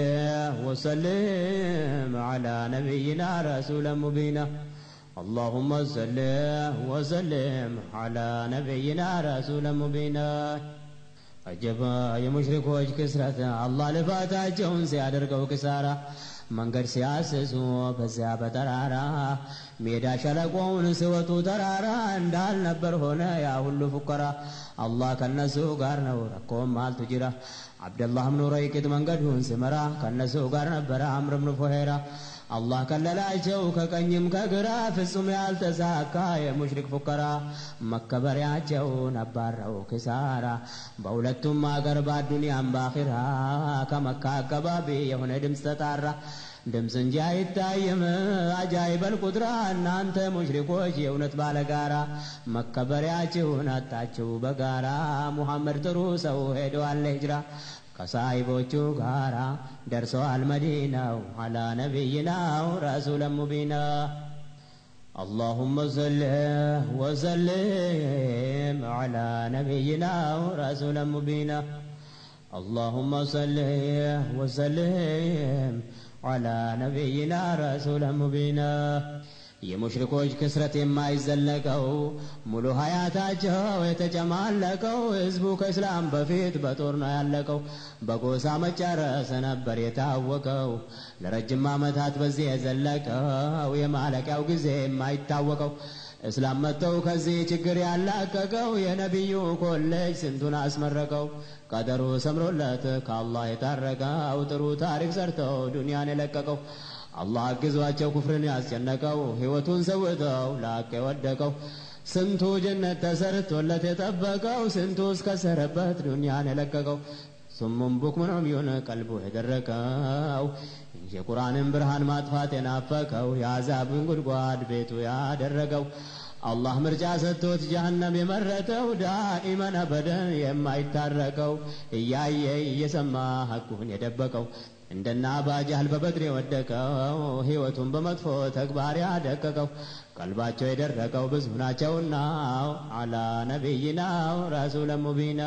وسلم على نبينا رسول مبينا اللهم صل وسلم على نبينا رسول مبينا አጀባ የሙሽሪኮች ክስረት አላህ ልፋታቸውን ሲያደርገው ክሳራ መንገድ ሲያስሱ በዚያ በጠራራ ሜዳ ሸለቆውን ሲወጡ ተራራ እንዳልነበር ሆነ ያ ሁሉ ፉከራ አላህ ከነሱ ጋር ነው ረኮም አልቱ ጅራ አብደላህ ብኑ ረይቅጥ መንገዱን ሲመራ ከነሱ ጋር ነበረ አምር ብኑ ፉሄራ አላህ ከለላቸው ከቀኝም ከግራ ፍጹም ያልተሳካ የሙሽሪክ ፉከራ መከበሪያቸውን አባረው ክሳራ በሁለቱም አገር በአዱንያም ባኺራ ከመካ አካባቢ የሆነ ድምፅ ተጣራ ድምፅ እንጂ አይታይም አጃይበል ቁድራ እናንተ ሙሽሪኮች የእውነት ባለጋራ መከበሪያችሁን አጣችሁ በጋራ ሙሐመድ ጥሩ ሰው ሄደዋል ሂጅራ ከሳይቦቹ ጋራ ደርሰዋል መዲናው አላ ነቢይናው ረሱለ ሙቢና اللهم صل وسلم على نبينا رسول مبينا اللهم صل وسلم على نبينا رسول مبينا የሙሽሪኮች ክስረት የማይዘለቀው ሙሉ ሀያታቸው የተጨማለቀው ህዝቡ ከእስላም በፊት በጦር ነው ያለቀው። በጎሳ መጨረስ ነበር የታወቀው ለረጅም ዓመታት በዚህ የዘለቀው የማለቂያው ጊዜ የማይታወቀው እስላም መጥተው ከዚህ ችግር ያላቀቀው የነቢዩ ኮሌጅ ስንቱን አስመረቀው። ቀደሩ ሰምሮለት ከአላህ የታረቀው ጥሩ ታሪክ ሰርተው ዱንያን የለቀቀው አላህ አግዟቸው ኩፍርን ያስጨነቀው ሕይወቱን ሰውተው ላቅ የወደቀው ስንቱ ጀነት ተሰርቶለት የጠበቀው ስንቱ እስከሰረበት ዱንያን የለቀቀው ሱሙም ቡክሙን ዑምዩን ቀልቡ የደረቀው የቁርአንን ብርሃን ማጥፋት የናፈቀው የአዛብን ጉድጓድ ቤቱ ያደረገው አላህ ምርጫ ሰጥቶት ጀሀነም የመረጠው ዳኢመን አበደን የማይታረቀው እያየ እየሰማ ሐቁን የደበቀው እንደና አባጃህል በበድር የወደቀው ሕይወቱን በመጥፎ ተግባር ያደቀቀው ቀልባቸው የደረቀው ብዙ ናቸውና አላ ነቢይናው ረሱለ ሙቢና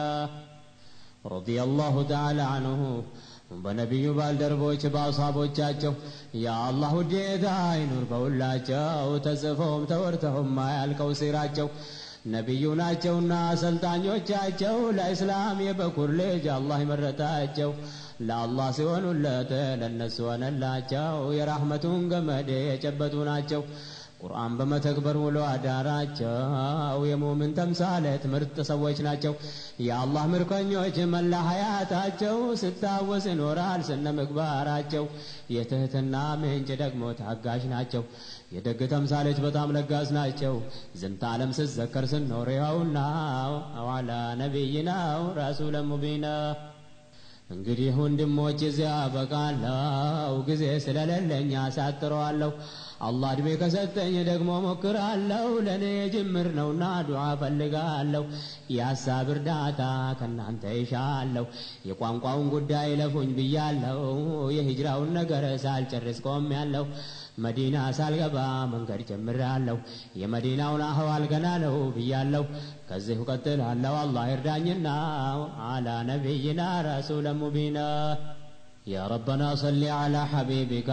ረዲየላሁ ተዓላ አንሁ በነቢዩ ባልደረቦች በአሳቦቻቸው የአላህ ውዴታ አይኑር በሁላቸው ተጽፈውም ተወርተውም ማያልቀው ሲራቸው ነቢዩ ናቸውና አሰልጣኞቻቸው ለእስላም የበኩር ልጅ አላህ የመረጣቸው ለአላህ ሲሆኑለት ለእነሱ ሆነላቸው የራህመቱን ገመድ የጨበጡ ናቸው ቁርአን በመተግበር ውሎ አዳራቸው የሙምን ተምሳሌት ምርጥ ሰዎች ናቸው። የአላህ ምርኮኞች መላ ሀያታቸው ስታወስ ይኖራል ስነ ምግባራቸው። የትህትና ምንጭ ደግሞ ታጋሽ ናቸው። የደግ ተምሳሌት በጣም ለጋስ ናቸው። ዝንተ ዓለም ስዘከር ስኖር ይኸውና አዋላ ነቢይናው ረሱለ ሙቢና እንግዲህ ወንድሞች እዚያ በቃለው ጊዜ ስለሌለኝ አሳጥረዋለሁ። አላህ እድሜ ከሰጠኝ ደግሞ ሞክራለሁ። ለእኔ ጅምር ነውና ዱዓ ፈልጋለሁ። የሀሳብ እርዳታ ከእናንተ ይሻለሁ። የቋንቋውን ጉዳይ ለፉኝ ብያለሁ። የሂጅራውን ነገር ሳልጨርስ ቆሜያለሁ። መዲና ሳልገባ መንገድ ጀምራለሁ። የመዲናውን አህዋል ገና ነው ብያለሁ። ከዚሁ ቀጥላለሁ። አላህ ይርዳኝና አላ ነቢይና ረሱለ ሙቢና يا ربنا صل على حبيبك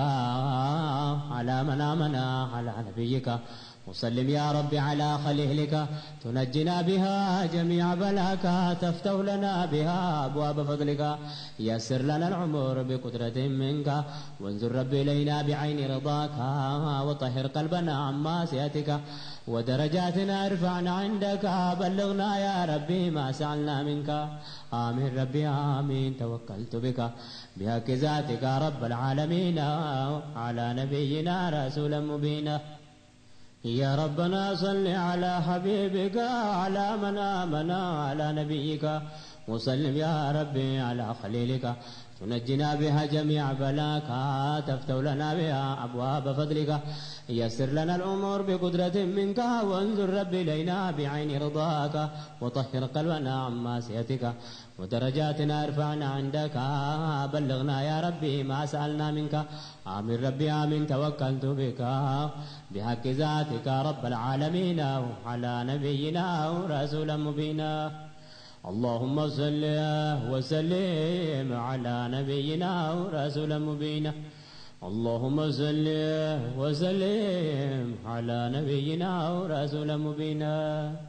على من آمنا على نبيك وسلم يا رب على خليلك تنجنا بها جميع بلاك تفتح لنا بها أبواب فضلك يسر لنا العمر بقدرة منك وانظر رب إلينا بعين رضاك وطهر قلبنا عن معصيتك ودرجاتنا ارفعنا عندك بلغنا يا ربي ما سألنا منك آمين ربي آمين توكلت بك بحق ذاتك رب العالمين على نبينا رسولا مبينا يا ربنا صل على حبيبك على من آمنا على نبيك وسلم يا ربي على خليلك تنجنا بها جميع بلاك تفتح لنا بها أبواب فضلك يسر لنا الأمور بقدرة منك وانظر رب إلينا بعين رضاك وطهر قلبنا عن معصيتك ودرجاتنا ارفعنا عندك بلغنا يا ربي ما سألنا منك آمين ربي آمين توكلت بك بحق ذاتك رب العالمين على نبينا ورسولا مبينا اللهم صل وسلم على نبينا ورسولا مبينا اللهم صل وسلم على نبينا ورسولا مبينا